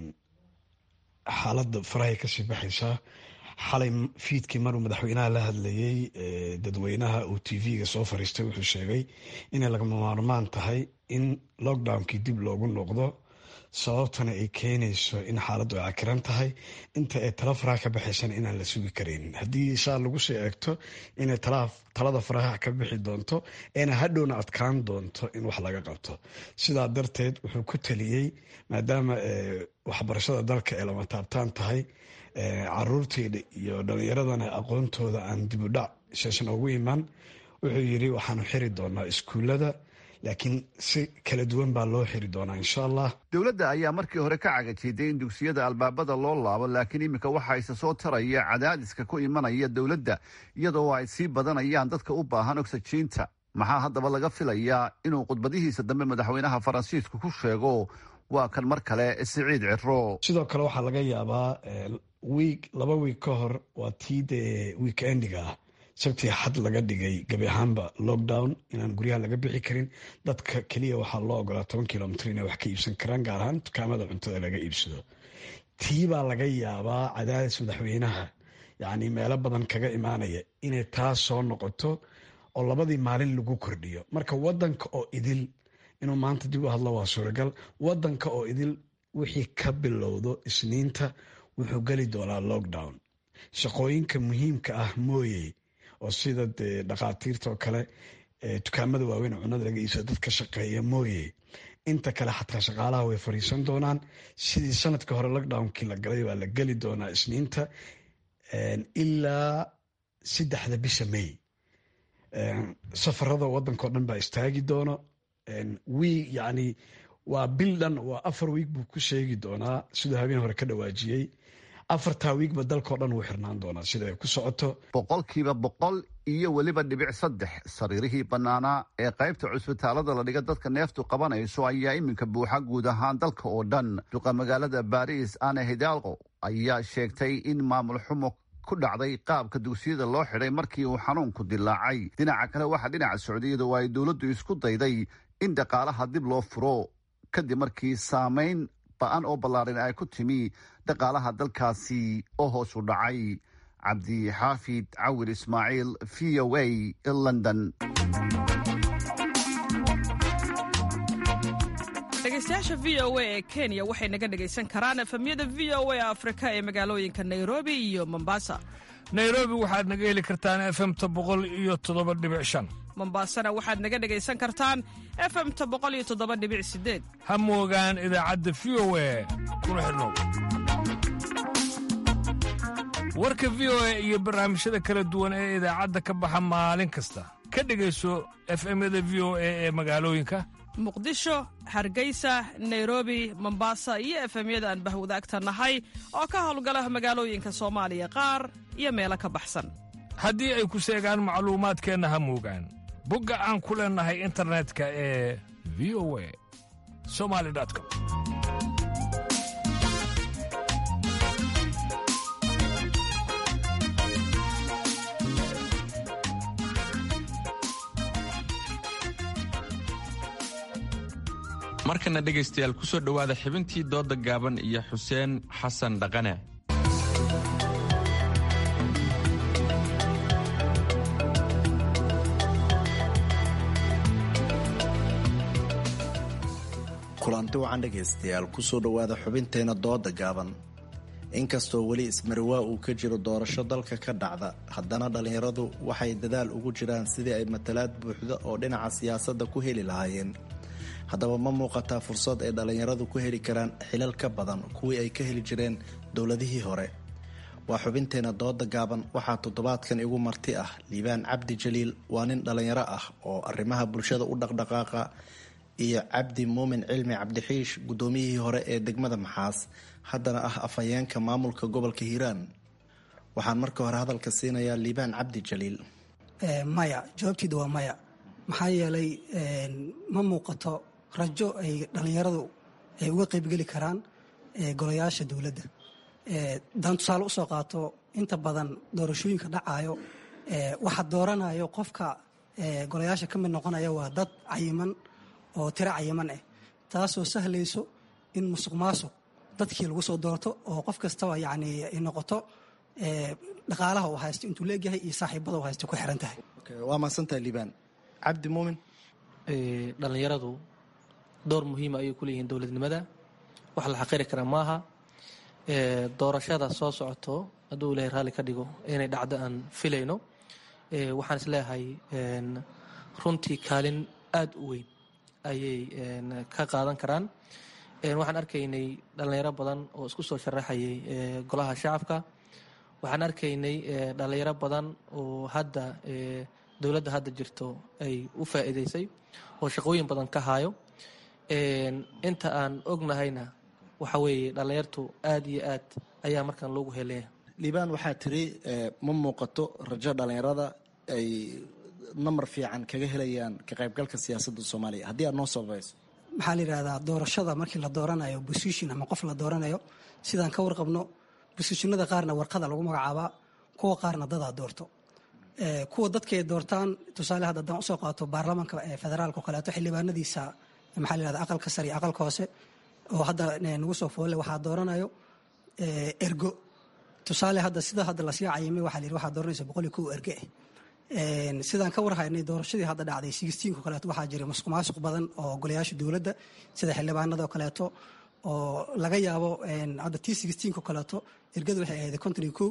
xaaladda farahay kasii baxaysaa xalay fiidkii maruu madaxweynaha la hadlayey dadweynaha uu t v-ga soo fariistay wuxuu sheegay inay lagama maarmaan tahay in lockdownkii dib loogu noqdo sababtana ay keenayso in xaaladdu ay cakiran tahay inta ay tala faraha ka baxaysana inaan la sugi karaynin haddii saa lagu soo eegto inay talada faraha ka bixi doonto eena hadhowna adkaan doonto in wax laga qabto sidaa darteed wuxuu ku taliyey maadaama waxbarashada dalka ay lama taabtaan tahay caruurteyda iyo dhalinyaradana aqoontooda aan dibudhac sheeshan ugu imaan wuxuu yiri waxaanu xiri doonaa iskuullada laakiin si kala duwan baa loo xiri doonaa insha allah dowladda ayaa markii hore ka cagajiiday in dugsiyada albaabada loo laabo laakiin iminka waxaa isa soo taraya cadaadiska ku imanaya dowladda iyadoo ay sii badanayaan dadka u baahan ogsajiinta maxaa haddaba laga filayaa inuu khudbadihiisa dambe madaxweynaha faransiisku ku sheego waa kan mar kale siciid ciro sidoo kale waxaa laga yaabaa wiig laba wiig ka hor waa tii dee weekendiga ah sabtii xad laga dhigay gabi ahaanba lockdown inaan guryaha laga bixi karin dadka keliya waxaa loo ogolaa toban kilomitr inay wax ka iibsan karaan gaar ahaan dukaamada cuntada laga iibsado tii baa laga yaabaa cadaadis madaxweynaha yacni meelo badan kaga imaanaya inay taas soo noqoto oo labadii maalin lagu kordhiyo marka wadanka oo idil inuu maanta dib u hadlo waa suuragal wadanka oo idil wixii ka bilowdo isniinta wuxuu geli doonaa lockdown shaqooyinka muhiimka ah mooye oo sida dee dhakhaatiirta oo kale dukaamada waaweyn cunada laga iibsado dadka shaqeeya mooye inta kale xataa shaqaalaha way fariisan doonaan sidii sanadka hore lockdownkii la galay waa la geli doonaa isniinta ilaa saddexda bisha may safarada wadanka o dhan baa istaagi doono wiig yacni waa bil dhan waa afar wiig buu ku sheegi doonaa siduu habeen hore ka dhawaajiyey afartaa wiigba dalkao dhan wuu xirnaan doonaa sida ay ku socoto boqolkiiba boqol iyo weliba dhibic saddex sariirihii bannaanaa ee qaybta cusbitaalada la dhiga dadka neeftu qabanayso ayaa iminka buuxa guud ahaan dalka oo dhan duqa magaalada baariis ana hidaalqo ayaa sheegtay in maamul xumo ku dhacday qaabka dugsiyada loo xidhay markii uu xanuunku dilaacay dhinaca kale waxaa dhinaca socdiyada oo ay dowladdu isku dayday in dhaqaalaha dib loo furo kadib markii saamayn ba-an oo ballaaran ay ku timi dhaqaalaha dalkaasi oo hoos u dhacay cabdi xaafid cawir ismaaciil v o a london dhegeystayaasha v o a ee kenya waxay naga dhegaysan karaan efemyada v o a afrika ee magaalooyinka nairobi iyo mombasa nairobi waxaad naga heli kartaan efemta boqol iyo toddoba dhibic shan mombasana waxaad naga dhegaysan kartaan efemta boqol iyo toddoba dhibic sideed ha moogaan idaacadda v o a kuna xidhnow warka v o a iyo barnaamijyada kala duwan ee idaacadda ka baxa maalin kasta ka dhegayso efemyada v o a ee magaalooyinka muqdisho hargeysa nairobi mombasa iyo efemyada aan bahwadaagta nahay oo ka howlgala magaalooyinka soomaaliya qaar iyo meelo ka baxsan haddii ay ku seegaan macluumaadkeenna ha moogaan bogga aan ku leennahay internetka ee v o a somali com markana dhegaystayaal ku soo dhowaada xibintii doodda gaaban iyo xuseen xasan dhaqane kulanti wacan dhegaystayaal kusoo dhowaada xubinteena dooda gaaban inkastoo weli ismariwaa uu ka jiro doorasho dalka ka dhacda haddana dhallinyaradu waxay dadaal ugu jiraan sidii ay matalaad buuxda oo dhinaca siyaasadda ku heli lahaayeen haddaba ma muuqataa fursad ay dhallinyaradu ku heli karaan xilal ka badan kuwii ay ka heli jireen dowladihii hore waa xubinteena dooda gaaban waxaa toddobaadkan igu marti ah liibaan cabdi jaliil waa nin dhallinyaro ah oo arrimaha bulshada u dhaqdhaqaaqa iyo cabdi muumin cilmi cabdixiish guddoomiyihii hore ee degmada maxaas haddana ah afhayeenka maamulka gobolka hiiraan waxaan marka hore hadalka siinayaa liibaan cabdi jaliil maya jawaabteeda waa maya maxaa yeelay ma muuqato rajo ay dhallinyaradu ay uga qaybgeli karaan golayaasha dowladda daan tusaale usoo qaato inta badan doorashooyinka dhacayo waxa dooranayo qofka golayaasha ka mid noqonaya waa dad cayiman oo tiro cayiman ah taasoo sahlayso in musuq maasuq dadkii lagu soo doorto oo qof kastaba yacni ay noqoto dhaqaalaha uu haysto intuu leegyahay iyo saaxiibada uu haysto ku xiran tahay waa mahadsantahay liibaan cabdi muumin dhallinyaradu door muhiima ayay ku leeyihiin dowladnimada wax la xaqiri kara maaha doorashada soo socoto hadduu ilahay raalli ka dhigo inay dhacdo aan filayno waxaan isleeyahay runtii kaalin aada u weyn ayay ka qaadan karaan waxaan arkaynay dhallinyaro badan oo isku soo sharaxayay golaha shacabka waxaan arkaynay dhallinyaro badan oo hadda dowladda hadda jirto ay u faa'iidaysay oo shaqooyin badan ka haayo inta aan ognahayna waxa weeye dhallinyartu aada iyo aad ayaa markaan loogu helaya liibaan waxaa tiri ma muuqato rajo dhallinyarada ay namar fiican kaga helayaan ka qaybgalka siyaasadda soomaaliya haddii aad noo sabayso maxaa la yidhahdaa doorashada markii la dooranayo bosition ama qof la dooranayo sidaan ka warqabno bosishinada qaarna warqada lagu magacaabaa kuwa qaarna dadaa doorto kuwa dadka ay doortaan tusaale hadda haddaan usoo qaato baarlamaanka federaalka oo kaleeto xildhibaanadiisa maxaa la yihahda aqalka sare iyo aqalka hoose oo hadda nagu soo foolle waxaa dooranayo ergo tusaale hadda sida hadda lasii cayimay waxaa la yidhi waxaa dooranaysa boqol iyo kow erge ah sidaan ka warhaynay doorashadii hadda dhacday sixteenka kaleeto waxaa jiray masuq maasuq badan oo golayaasha dowladda sida xildhibaanada oo kaleeto oo laga yaabo hadda t sixteenka kaleeto ergada waxay ahayd konton iyo kow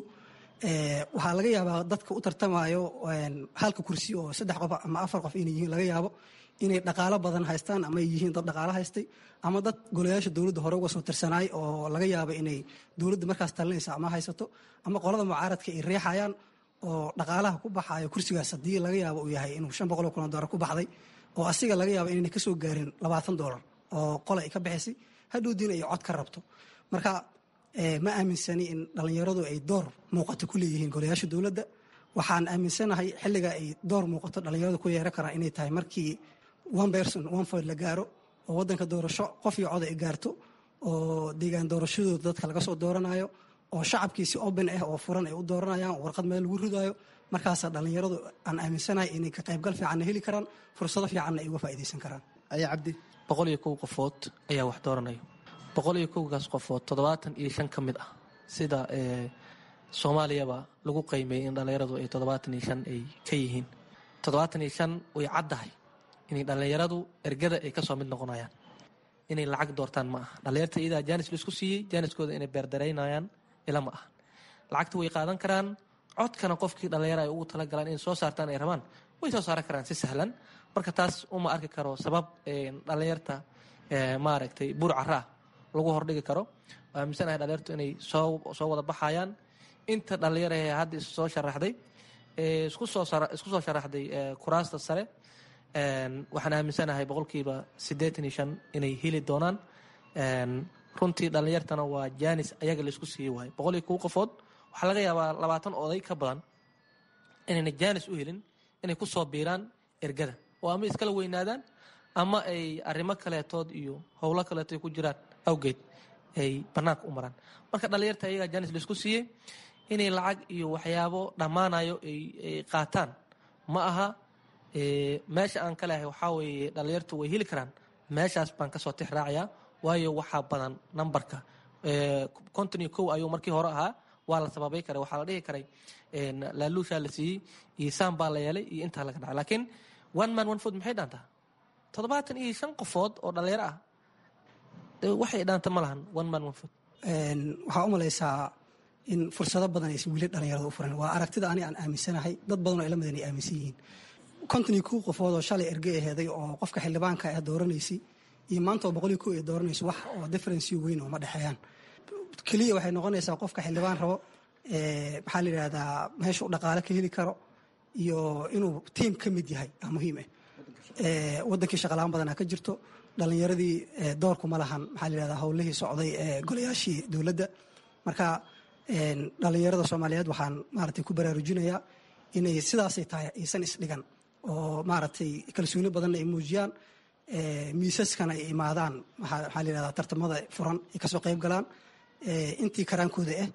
waxaa laga yaabaa dadka u tartamayo halka kursi oo saddex qof ama afar qof inay yihiin laga yaabo inay dhaqaalo badan haystaan ama ay yihiin dad dhaqaalo haystay ama dad golayaasha dowladda hore uga soo tirsanaay oo laga yaabo inay dowladda markaas talinaysa ama haysato ama qolada mucaaradka ay riixayaan oo dhaqaalaha ku baxayo kursigaas haddii laga yaabo uu yahay inuu shan boqol oo kun oo doolar ku baxday oo asiga laga yaabo inayna kasoo gaarin labaatan doolar oo qole ay ka bixisay hadhowdiina ay cod ka rabto marka ma aaminsani in dhallinyaradu ay door muuqato ku leeyihiin golayaasha dowladda waxaan aaminsanahay xilliga ay door muuqato dhallinyaradu ku yeeran karaan inay tahay markii one person one vote la gaaro oo waddanka doorasho qof iyo cod ay gaarto oo deegaan doorashadooda dadka laga soo dooranayo oo shacabkiisi open ah oo furan ay u dooranayaan warqad meel lagu ridaayo markaasaa dhallinyaradu aan aaminsanahay inay ka qaybgal fiicanna heli karaan fursado fiicanna ay uga faa'iidaysan karaan ayaa cabdi boqol iyo kow qofood ayaa wax dooranayo boqol iyo kowgaas qofood toddobaatan iyo shan ka mid ah sida soomaaliyaba lagu qiimeeyey in dhallinyaradu ay toddobaatan iyo shan ay ka yihiin toddobaatan iyo shan way caddahay inay dhallinyaradu ergada ay kasoo mid noqonayaan inay lacag doortaan ma aha dhallinyarta iyadaa jaanis laisku siiyey jaaniskooda inay beerdaraynayaan ila ma aha lacagta way qaadan karaan codkana qofkii dhallinyara ay ugu talagalaan inay soo saartaan ay rabaan way soo saaran karaan si sahlan marka taas uma arki karo sabab dhallinyarta maaragtay buur caraa lagu hordhigi karo aaminsanahay dhallinyartu inay soo soo wada baxayaan inta dhallinyara ee hadda is soo sharaxday isku soo isku soo sharaxday kuraasta sare waxaan aaminsanahay boqolkiiba siddeetan iyo shan inay heli doonaan runtii dhallinyartana waa jaanis ayaga laisku siiyey waayo boqol iyo kow qofood waxaa laga yaabaa labaatan oday ka badan inayna jaanis u helin inay ku soo biiraan ergada oo ama iskala weynaadaan ama ay arrimo kaleetood iyo howlo kaleeto ay ku jiraan awgeed ay bannaanka u maraan marka dhallinyarta ayagaa jaanis laisku siiyey inay lacag iyo waxyaabo dhammaanayo ay qaataan ma aha meesha aan ka lehay waxaa weeye dhallinyartu way heli karaan meeshaas baan kasoo tix raacayaa waayo waxaa badan nambarka konton iyo kow ayuu markii hore ahaa waa la sababay karay waxaa la dhihi karay laaluushaa la siiyey iyo saan baa la yeelay iyo intaa laga dhacay laakiin one man one food maxay dhaantaa toddobaatan iyo shan qofood oo dhallinyaro ah waxay dhaanta ma lahan one man one food waxaa u malaysaa in fursado badan aysan weli dhallinyarada u furan waa aragtida ani aan aaminsanahay dad badan oo ila madan ay aaminsan yihiin konton iyo kow qofood oo shalay erge aheeday oo qofka xildhibaanka ah dooranaysay iyo maanta oo boqol iyo kow ay dooranayso wax oo differency weyn oo ma dhexeeyaan keliya waxay noqonaysaa qofka xildhibaan rabo maxaa la yidhahdaa meesha u dhaqaale ka heli karo iyo inuu tiim ka mid yahay aa muhiim ah wadankii shaqalaan badanaa ka jirto dhallinyaradii doorku ma lahan maxaa la yidhahdaa howlihii socday ee golayaashii dowladda marka dhallinyarada soomaaliyeed waxaan maaragtay ku baraarujinayaa inay sidaasay tahay aysan isdhigan oo maaragtay kalsooni badanna ay muujiyaan miisaskana ay imaadaan maxaa la yidhahdaa tartamada furan ay kasoo qayb galaan intii karaankooda ah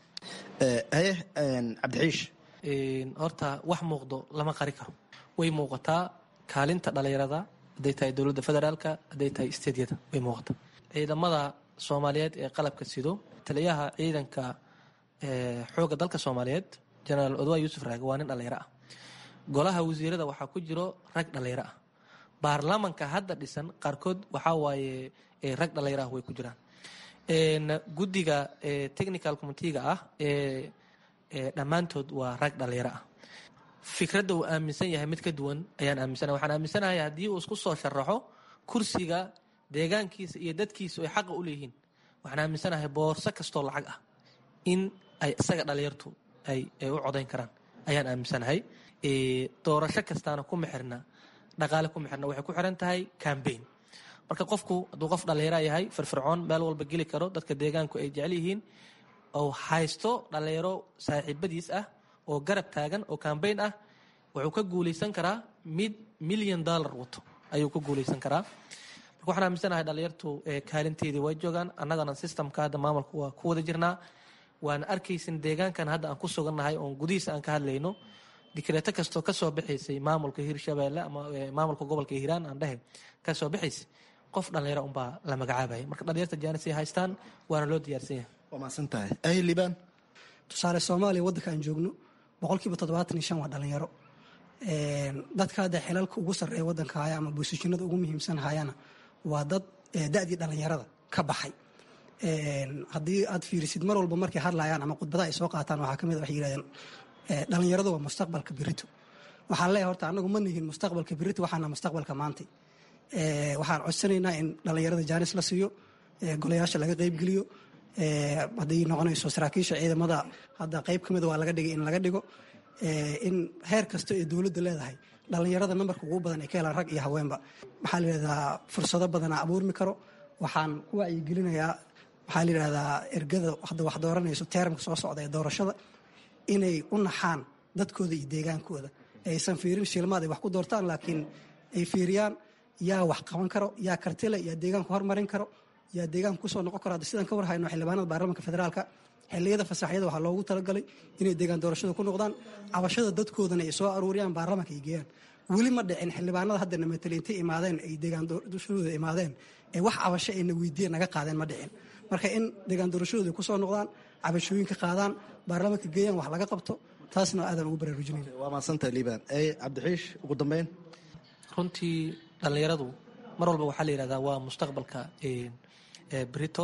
haye cabdixiish horta wax muuqdo lama qari karo way muuqataa kaalinta dhallinyarada hadday tahay dowladda federaalka hadday tahay steedyada way muuqataa ciidamada soomaaliyeed ee qalabka sido taliyaha ciidanka xoogga dalka soomaaliyeed jenaraal odwa yuusuf raage waa nin dhallinyaro ah golaha wasiirada waxaa ku jiro rag dhallinyaro ah baarlamanka hadda dhisan qaarkood waxaa waaye rag dhallinyaro ah way ku jiraan guddiga technical committeega ah ee dhammaantood waa rag dhalinyaro ah fikradda uu aaminsan yahay mid ka duwan ayaan aaminsanahay waxaan aaminsanahay haddii uu isku soo sharaxo kursiga deegaankiisa iyo dadkiisa ay xaqa u leeyihiin waxaan aaminsanahay boorso kastoo lacag ah in ay isaga dhalinyartu ay u codayn karaan ayaan aaminsanahay doorasho kastaana kuma xirna dhaqaale kuma xirna waxay ku xiran tahay cambaign marka qofku hadduu qof dhallinyara yahay firfircoon meel walba geli karo dadka deegaanku ay jecel yihiin oo haysto dhallinyaro saaxiibadiis ah oo garab taagan oo cambaign ah wuxuu ka guulaysan karaa mid milyan dollar wato ayuu ka guulaysan karaa marka waxaan aaminsanahay dhallinyartu kaalinteedii way joogaan annagana systemka hadda maamulka waa ku wada jirnaa waan arkaysin deegaankan hadda aan ku sugannahay oon gudihiisa aan ka hadlayno dikreeto kastoo kasoo baxaysay maamulka hirshabeelle ama maamulka gobolka hiiraan aan dhehe kasoo baxaysay qof dhallinyaro unbaa la magacaabaya marka dhallinyarta jaanisay haystaan waana loo diyaarsan yahay waa mahadsan tahay ay liibaan tusaale soomaaliya waddanka aan joogno boqolkiiba toddobaatan iyo shan waa dhalinyaro dadka hadda xilalka ugu sarreeya waddanka haya ama boosishinada ugu muhiimsan hayana waa dad da-dii dhalinyarada ka baxay haddii aad fiirisid mar walba markay hadlayaan ama khudbadaha ay soo qaataan waxaa kamid waxay yidhahdeen dhalinyaradu waa mustaqbalka birito waxaan leeyahay horta annagu ma nihin mustaqbalka birito waxaana mustaqbalka maantay waxaan codsanaynaa in dhalinyarada jaanis la siiyo golayaasha laga qeybgeliyo hadday noqonayso saraakiisha ciidamada hadda qeyb ka mida waa laga dhigay in laga dhigo in heer kasta ee dowladda leedahay dhalinyarada nambarka ugu badan ay ka helaan rag iyo haweenba maxaa la yidhahdaa fursado badanaa abuurmi karo waxaan ku wacyigelinayaa waxaa la yidhahdaa ergada hadda wax dooranayso teeramka soo socda ee doorashada inay u naxaan dadkooda iyo deegaankooda aysan fiirin shilmaad ay wax ku doortaan laakiin ay fiiriyaan yaa wax qaban karo yaa kartile yaa deegaanku hormarin karo yaa deegaanku kusoo noqon karo hadda sidaan ka warhayno xildhibaanada baarlamaanka federaalka xilliyada fasaxyada waxaa loogu talagalay inay deegaan doorashada ku noqdaan cabashada dadkoodana ay soo aruuriyaan baarlamaanka ay geeyaan weli ma dhicin xildhibaanada haddana matali intay imaadeen ay deegaan doorashadooda imaadeen ee wax cabasho ayna weydiiyeen naga qaadeen ma dhicin marka in deegaan doorashadooda kusoo noqdaan cabashooyinka qaadaan baarlamaanka geeyaan wax laga qabto taasna aadaan ugu baraarujinayna waa mahadsantahay liibaan ay cabdixiish ugu dambeyn runtii dhallinyaradu mar walba waxaa la yidhahdaa waa mustaqbalka brito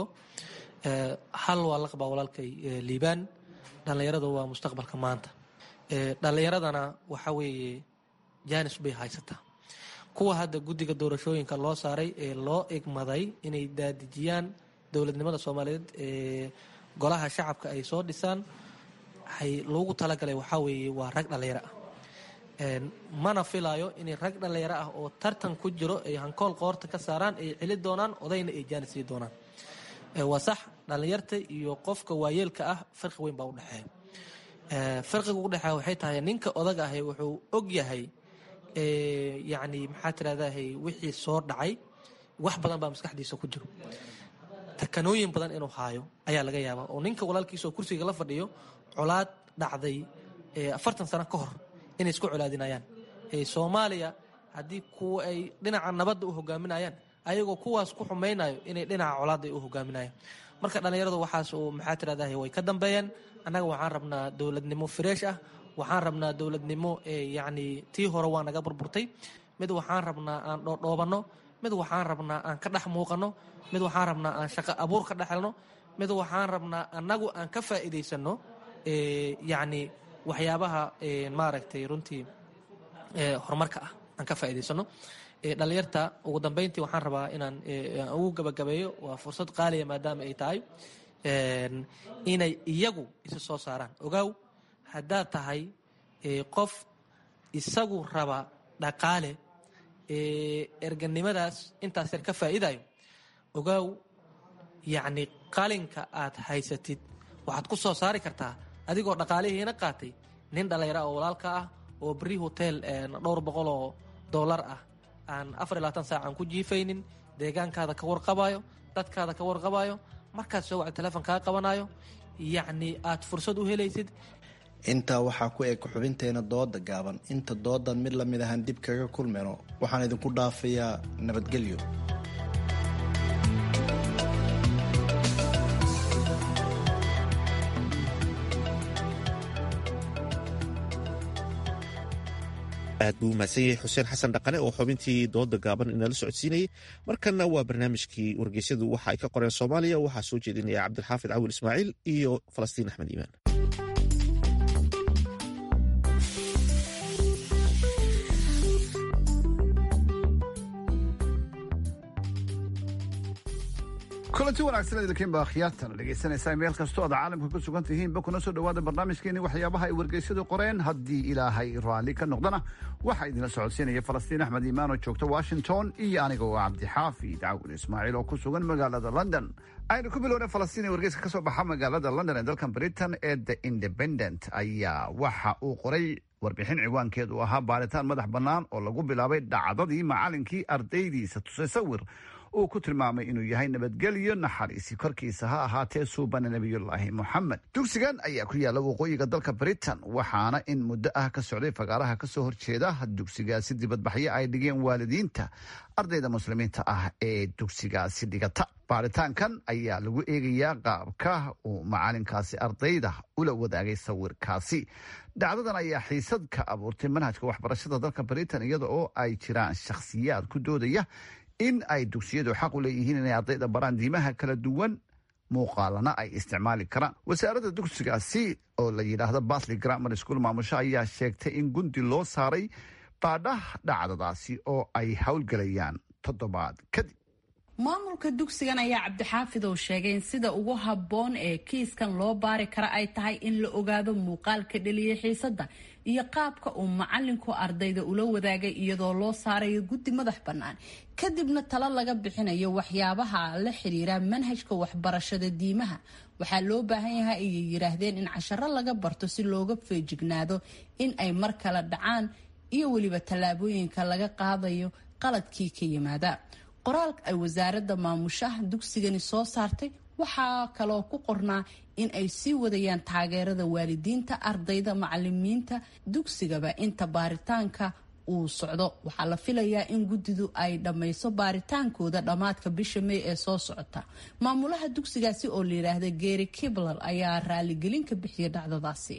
hal waa la qabaa walaalkay liibaan dhallinyaradu waa mustaqbalka maanta dhallinyaradana waxa weeye jaanis bay haysataa kuwa hadda guddiga doorashooyinka loo saaray ee loo egmaday inay daadijiyaan dowladnimada soomaaliyeed ee golaha shacabka ay soo dhisaan waxay loogu talagalay waxaa weeye waa rag dhallinyaro ah mana filayo inay rag dhallinyaro ah oo tartan ku jiro ay hankool qoorta ka saaraan ay celi doonaan odayna ay jaanis sii doonaan waa sax dhallinyarta iyo qofka waayeelka ah farqi weyn baa udhexeeya farqiga udhexeeya waxay tahay ninka odaga ahi wuxuu og yahay yacni maxaa tirahdahay wixii soo dhacay wax badan baa maskaxdiisa ku jiro takanooyin badan inuu haayo ayaa laga yaabaa oo ninka walaalkiisa oo kursiga la fadhiyo colaad dhacday afartan sano ka hor inay isku colaadinayaan soomaaliya haddii kuwa ay dhinaca nabadda u hogaaminayaan ayagoo kuwaas ku xumaynayo inay dhinaca colaadda u hogaaminayaan marka dhallinyaradu waxaas uu maxaa tirahdahay way ka dambeeyeen annaga waxaan rabnaa dowladnimo fresh ah waxaan rabnaa dowladnimo yacni tii hore waa naga burburtay mid waxaan rabnaa aan dhoodhoobanno mid waxaan rabnaa aan ka dhex muuqanno mid waxaan rabnaa aan shaqo abuur ka dhexelno mid waxaan rabnaa annagu aan ka faa'iidaysanno yacni waxyaabaha maaragtay runtii horumarka ah aan ka faa'iidaysano dhalinyarta ugu dambeyntii waxaan rabaa inaan ugu gabagabeeyo waa fursad qaaliya maadaama ay tahay inay iyagu isa soo saaraan ogaaw haddaad tahay qof isagu raba dhaqaale erganimadaas intaas yar ka faa'iidayo ogaaw yacni qalinka aad haysatid waxaad ku soo saari kartaa adigoo dhaqaalihiina qaatay nin dhallinyara oo walaalka ah oo beri hotel dhowr boqol oo dollar ah aan afar iyo labaatan saac aan ku jiifaynin deegaankaada ka warqabayo dadkaada ka warqabayo markaad soo wacdo teleefon kaa qabanayo yacni aad fursad u helaysid intaa waxaa ku eg xubinteena dooda gaaban inta doodan mid lamid ahaan dib kaga kulmayno waxaan idinku dhaafayaa nabadgelyo aad buu umahadsan yahay xuseen xasan dhaqane oo xubintii dooda gaaban inala socodsiinayay markanna waa barnaamijkii wargeysyadu waxa ay ka qoreen soomaaliya waxaa soo jeedinaya cabdilxaafid cawil ismaaciil iyo falastiin axmed iimaan kulanti wanaagsan idinkiinba akhyaartana dhegaysanaysaa meel kastoo aad caalamka ku sugan tihiinba kuna soo dhowaada barnaamijkeeni waxyaabaha ay wargeysyadu qoreen haddii ilaahay raalli ka noqdana waxaa idinla socodsiinaya falastiin axmed iimaan oo joogta washington iyo aniga oo cabdixaafid cawil ismaaciil oo ku sugan magaalada london aynu ku bilowna falastiin ee wargeyska ka soo baxa magaalada london ee dalkan britain ee the independent ayaa waxa uu qoray warbixin ciwaankeedu ahaa baaritaan madax bannaan oo lagu bilaabay dhacdadii macalinkii ardaydiisa tusay sawir uu ku tilmaamay inuu yahay nabadgelyo naxariisi korkiisa ha ahaatee suubana nebiyullaahi moxamed dugsigan ayaa ku yaalla waqooyiga dalka britain waxaana in muddo ah ka socday fagaaraha kasoo horjeeda dugsigaasi dibadbaxyo ay dhigeen waalidiinta ardayda muslimiinta ah ee dugsigaasi dhigata baaritaankan ayaa lagu eegayaa qaabka uu macalinkaasi ardayda ula wadaagay sawirkaasi dhacdadan ayaa xiisad ka abuurtay manhajka waxbarashada dalka britain iyada oo ay jiraan shakhsiyaad ku doodaya in ay dugsiyadu xaq u leeyihiin inay ardayda baraan diimaha kala duwan muuqaalana ay isticmaali karaan wasaaradda dugsigaasi oo la yidhaahdo batley grammar school maamusho ayaa sheegtay in gundi loo saaray baadhah dhacdadaasi oo ay howlgelayaan toddobaad kadib maamulka dugsigan ayaa cabdixaafid oo sheegay in sida ugu habboon ee kiiskan loo baari kara ay tahay in la ogaado muuqaalka dheliyay xiisadda iyo qaabka uu macalinku ardayda ula wadaagay iyadoo loo saarayo guddi madax bannaan kadibna talo laga bixinayo waxyaabaha la xiriira manhajka waxbarashada diimaha waxaa loo baahan yahay ayay yidhaahdeen in casharo laga barto si looga feejignaado in ay mar kale dhacaan iyo weliba tallaabooyinka laga qaadayo qaladkii ka yimaada qoraalka ay wasaaradda maamushaha dugsigani soo saartay waxaa kaloo ku qornaa in ay sii wadayaan taageerada waalidiinta ardayda macalimiinta dugsigaba inta baaritaanka uu socdo waxaa la filayaa in guddidu ay dhammayso baaritaankooda dhammaadka bisha may ee soo socota maamulaha dugsigaasi oo la yidhaahda gary kibler ayaa raaligelin ka bixiyay dhacdadaasi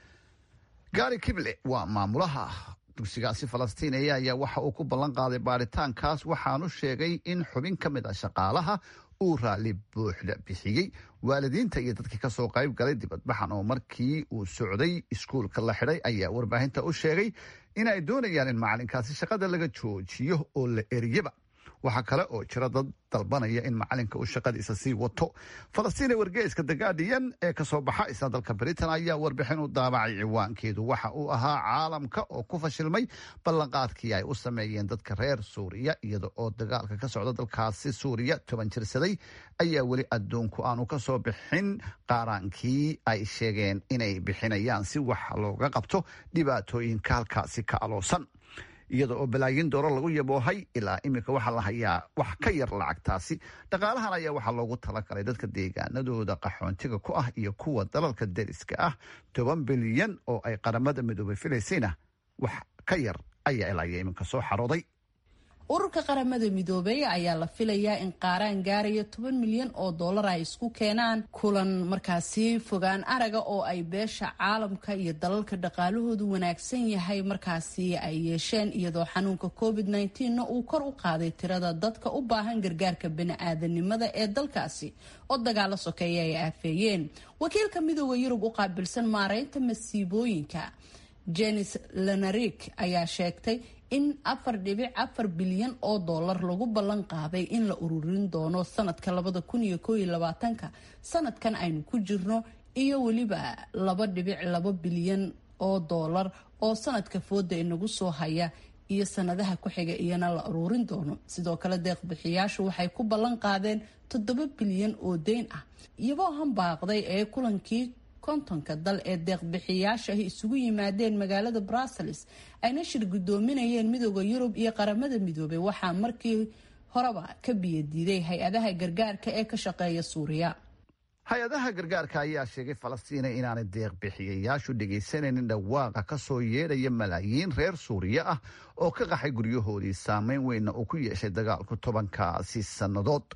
gaari kible waa maamulaha dugsigaasi falastiiniya ayaa waxa uu ku ballan qaaday baaritaankaas waxaanu sheegay in xubin ka mid ah shaqaalaha uu raalli buuxda bixiyey waalidiinta iyo dadkii kasoo qayb galay dibadbaxan oo markii uu socday iskuulka la xidhay ayaa warbaahinta u sheegay in ay doonayaan in macalinkaasi shaqada laga joojiyo oo la eriyaba waxaa kale oo jira dad dalbanaya in macalinka uu shaqadiisa sii wato falastiine wargeyska the guardian ee kasoo baxa isla dalka britain ayaa warbixin u daabacay ciwaankeedu waxa uu ahaa caalamka oo ku fashilmay ballanqaadkii ay u sameeyeen dadka reer suuriya iyada oo dagaalka ka socda dalkaasi suuriya toban jirsaday ayaa weli adduunku aanu kasoo bixin qaaraankii ay sheegeen inay bixinayaan si wax looga qabto dhibaatooyinka halkaasi ka aloosan iyada oo balaayin dooro lagu yaboohay ilaa iminka waxaa la hayaa wax ka yar lacagtaasi dhaqaalahan ayaa waxaa loogu talagalay dadka deegaanadooda qaxoontiga ku ah iyo kuwa dalalka deriska ah toban bilyan oo ay qaramada midoobay filaysayna wax ka yar ayaa ilaa iyo iminka soo xarooday ururka qaramada midoobey ayaa la filayaa in qaaraan gaaraya toban milyan oo dollar ay isku keenaan kulan markaasi fogaan araga oo ay beesha caalamka iyo dalalka dhaqaalahoodu wanaagsan yahay markaasi ay yeesheen iyadoo xanuunka covid na uu kor u qaaday tirada dadka u baahan gargaarka bani-aadanimada ee dalkaasi oo dagaalo sokeeya ay aafeeyeen wakiilka midooda yurub u qaabilsan maareynta masiibooyinka jenis lenarik ayaa sheegtay in afar dhibic afar bilyan oo dollar lagu ballan qaaday in la ururin doono sanadka labada kun iyo koo iyo labaatanka sanadkan aynu ku jirno iyo weliba laba dhibic laba bilyan oo dollar oo sanadka fooda inagu soo haya iyo sanadaha ku xiga iyana la ururin doono sidoo kale deeqbixiyaashu waxay ku ballan qaadeen toddoba bilyan oo deyn ah iyagoo hambaaqday ee kulankii kontonka dal ee deeqbixiyaasha ay isugu yimaadeen magaalada brussels ayna shir guddoominayeen midooda yurub iyo qaramada midoobay waxaa markii horeba ka biyadiiday hay-adaha gargaarka ee ka shaqeeya suuriya hay-adaha gargaarka ayaa sheegay falastiina inaanay deeqbixiyayaashu dhegaysanaynin dhawaaqa kasoo yeedhaya malaayiin reer suuriya ah oo ka qaxay guryahoodii saameyn weynna uu ku yeeshay dagaalku tobankaasi sannadood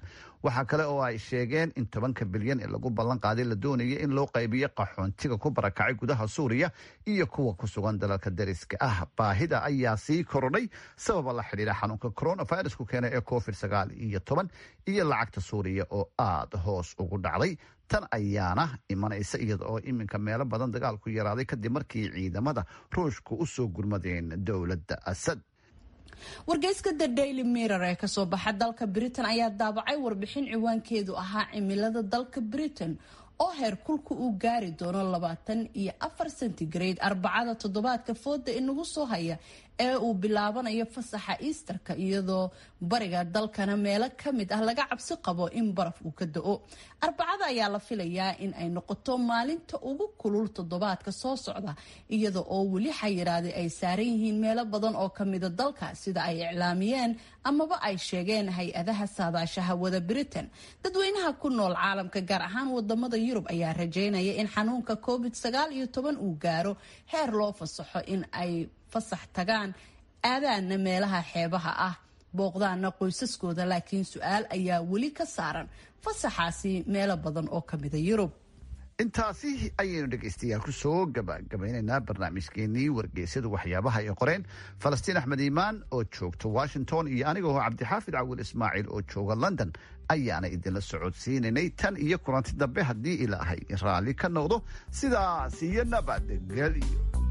waxaa kale oo ay sheegeen in tobanka bilyan ee lagu ballan qaaday la doonaya in loo qaybiyo qaxoontiga ku barakacay gudaha suuriya iyo kuwa ku sugan dalalka dariska ah baahida ayaa sii korodhay sababa la xidhiira xanuunka coronavirusku keena ee covid sagaal iyo toban iyo lacagta suuriya oo aada hoos ugu dhacday tan ayaana imanaysa iyada oo iminka meelo badan dagaalku yaraaday kadib markii ciidamada ruushku u soo gurmadeen dowladda asad wargeyska the daily mirror ee kasoo baxa dalka britain ayaa daabacay warbixin ciwaankeedu ahaa cimilada dalka britain oo heer kulka uu gaari doono labaatan iyo afar centigrade arbacada toddobaadka fooda inagu soo haya ee uu bilaabanayo fasaxa easterka iyadoo bariga dalkana meelo kamid ah laga cabsi qabo in baraf uu ka da-o arbacada ayaa la filayaa in ay noqoto maalinta ugu kulul toddobaadka soo socda iyada oo weli xayiraadi ay saaran yihiin meelo badan oo kamida dalka sida ay iclaamiyeen amaba ay sheegeen hay-adaha saadaashaha wada britain dadweynaha ku nool caalamka gaar ahaan wadamada yurub ayaa rajeynaya in xanuunka covid sagaal iyo toban uu gaaro heer loo fasaxo in ay fasax tagaan aadaana meelaha xeebaha ah booqdaana qoysaskooda laakiin su-aal ayaa weli ka saaran fasaxaasi meelo badan oo kamida yurub intaasi ayaynu dhegaystayaal ku soo gabagabaynaynaa barnaamijkeenii wargeysyadu waxyaabaha ay qoreen falastiin axmed iimaan oo joogta washington iyo aniga oo cabdixaafid cawil ismaaciil oo jooga london ayaana idinla socodsiinaynay tan iyo kulanti dambe haddii ilaahay raalli ka noqdo sidaas iyo nabadgelyo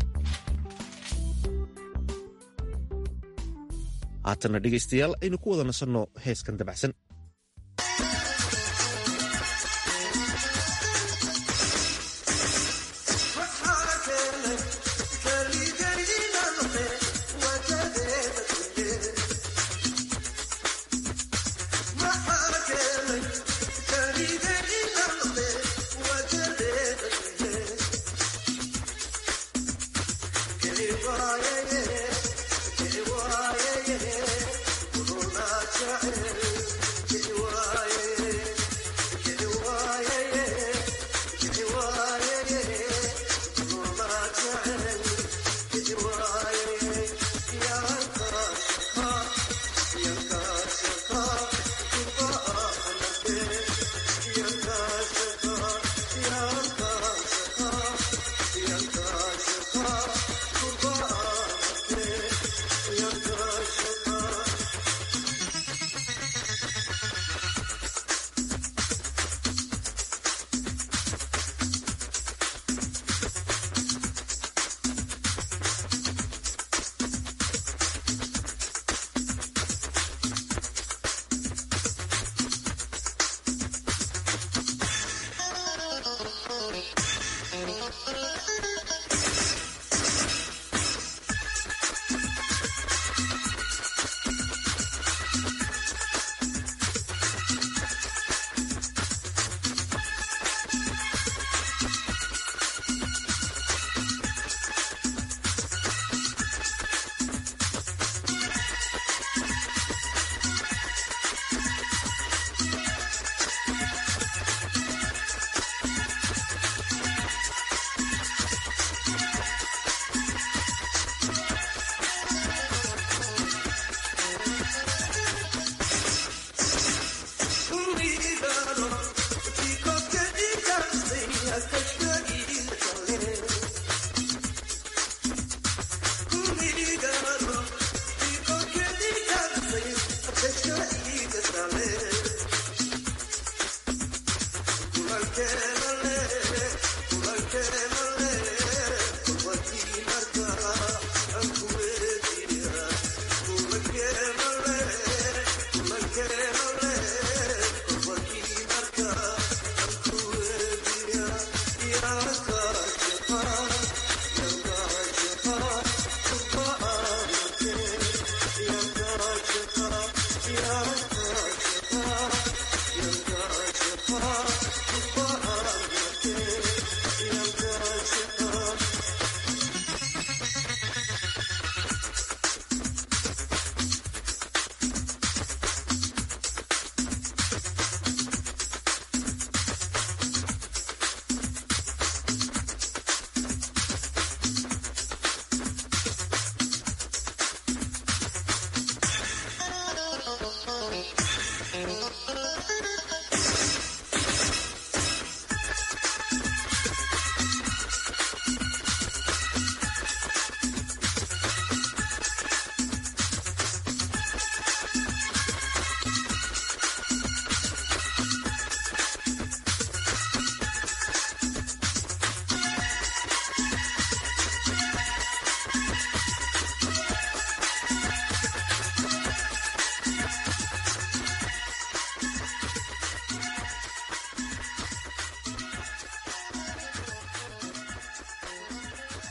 haatana dhegaystayaal aynu ku wada nasanno heeskan dabacsan Bye.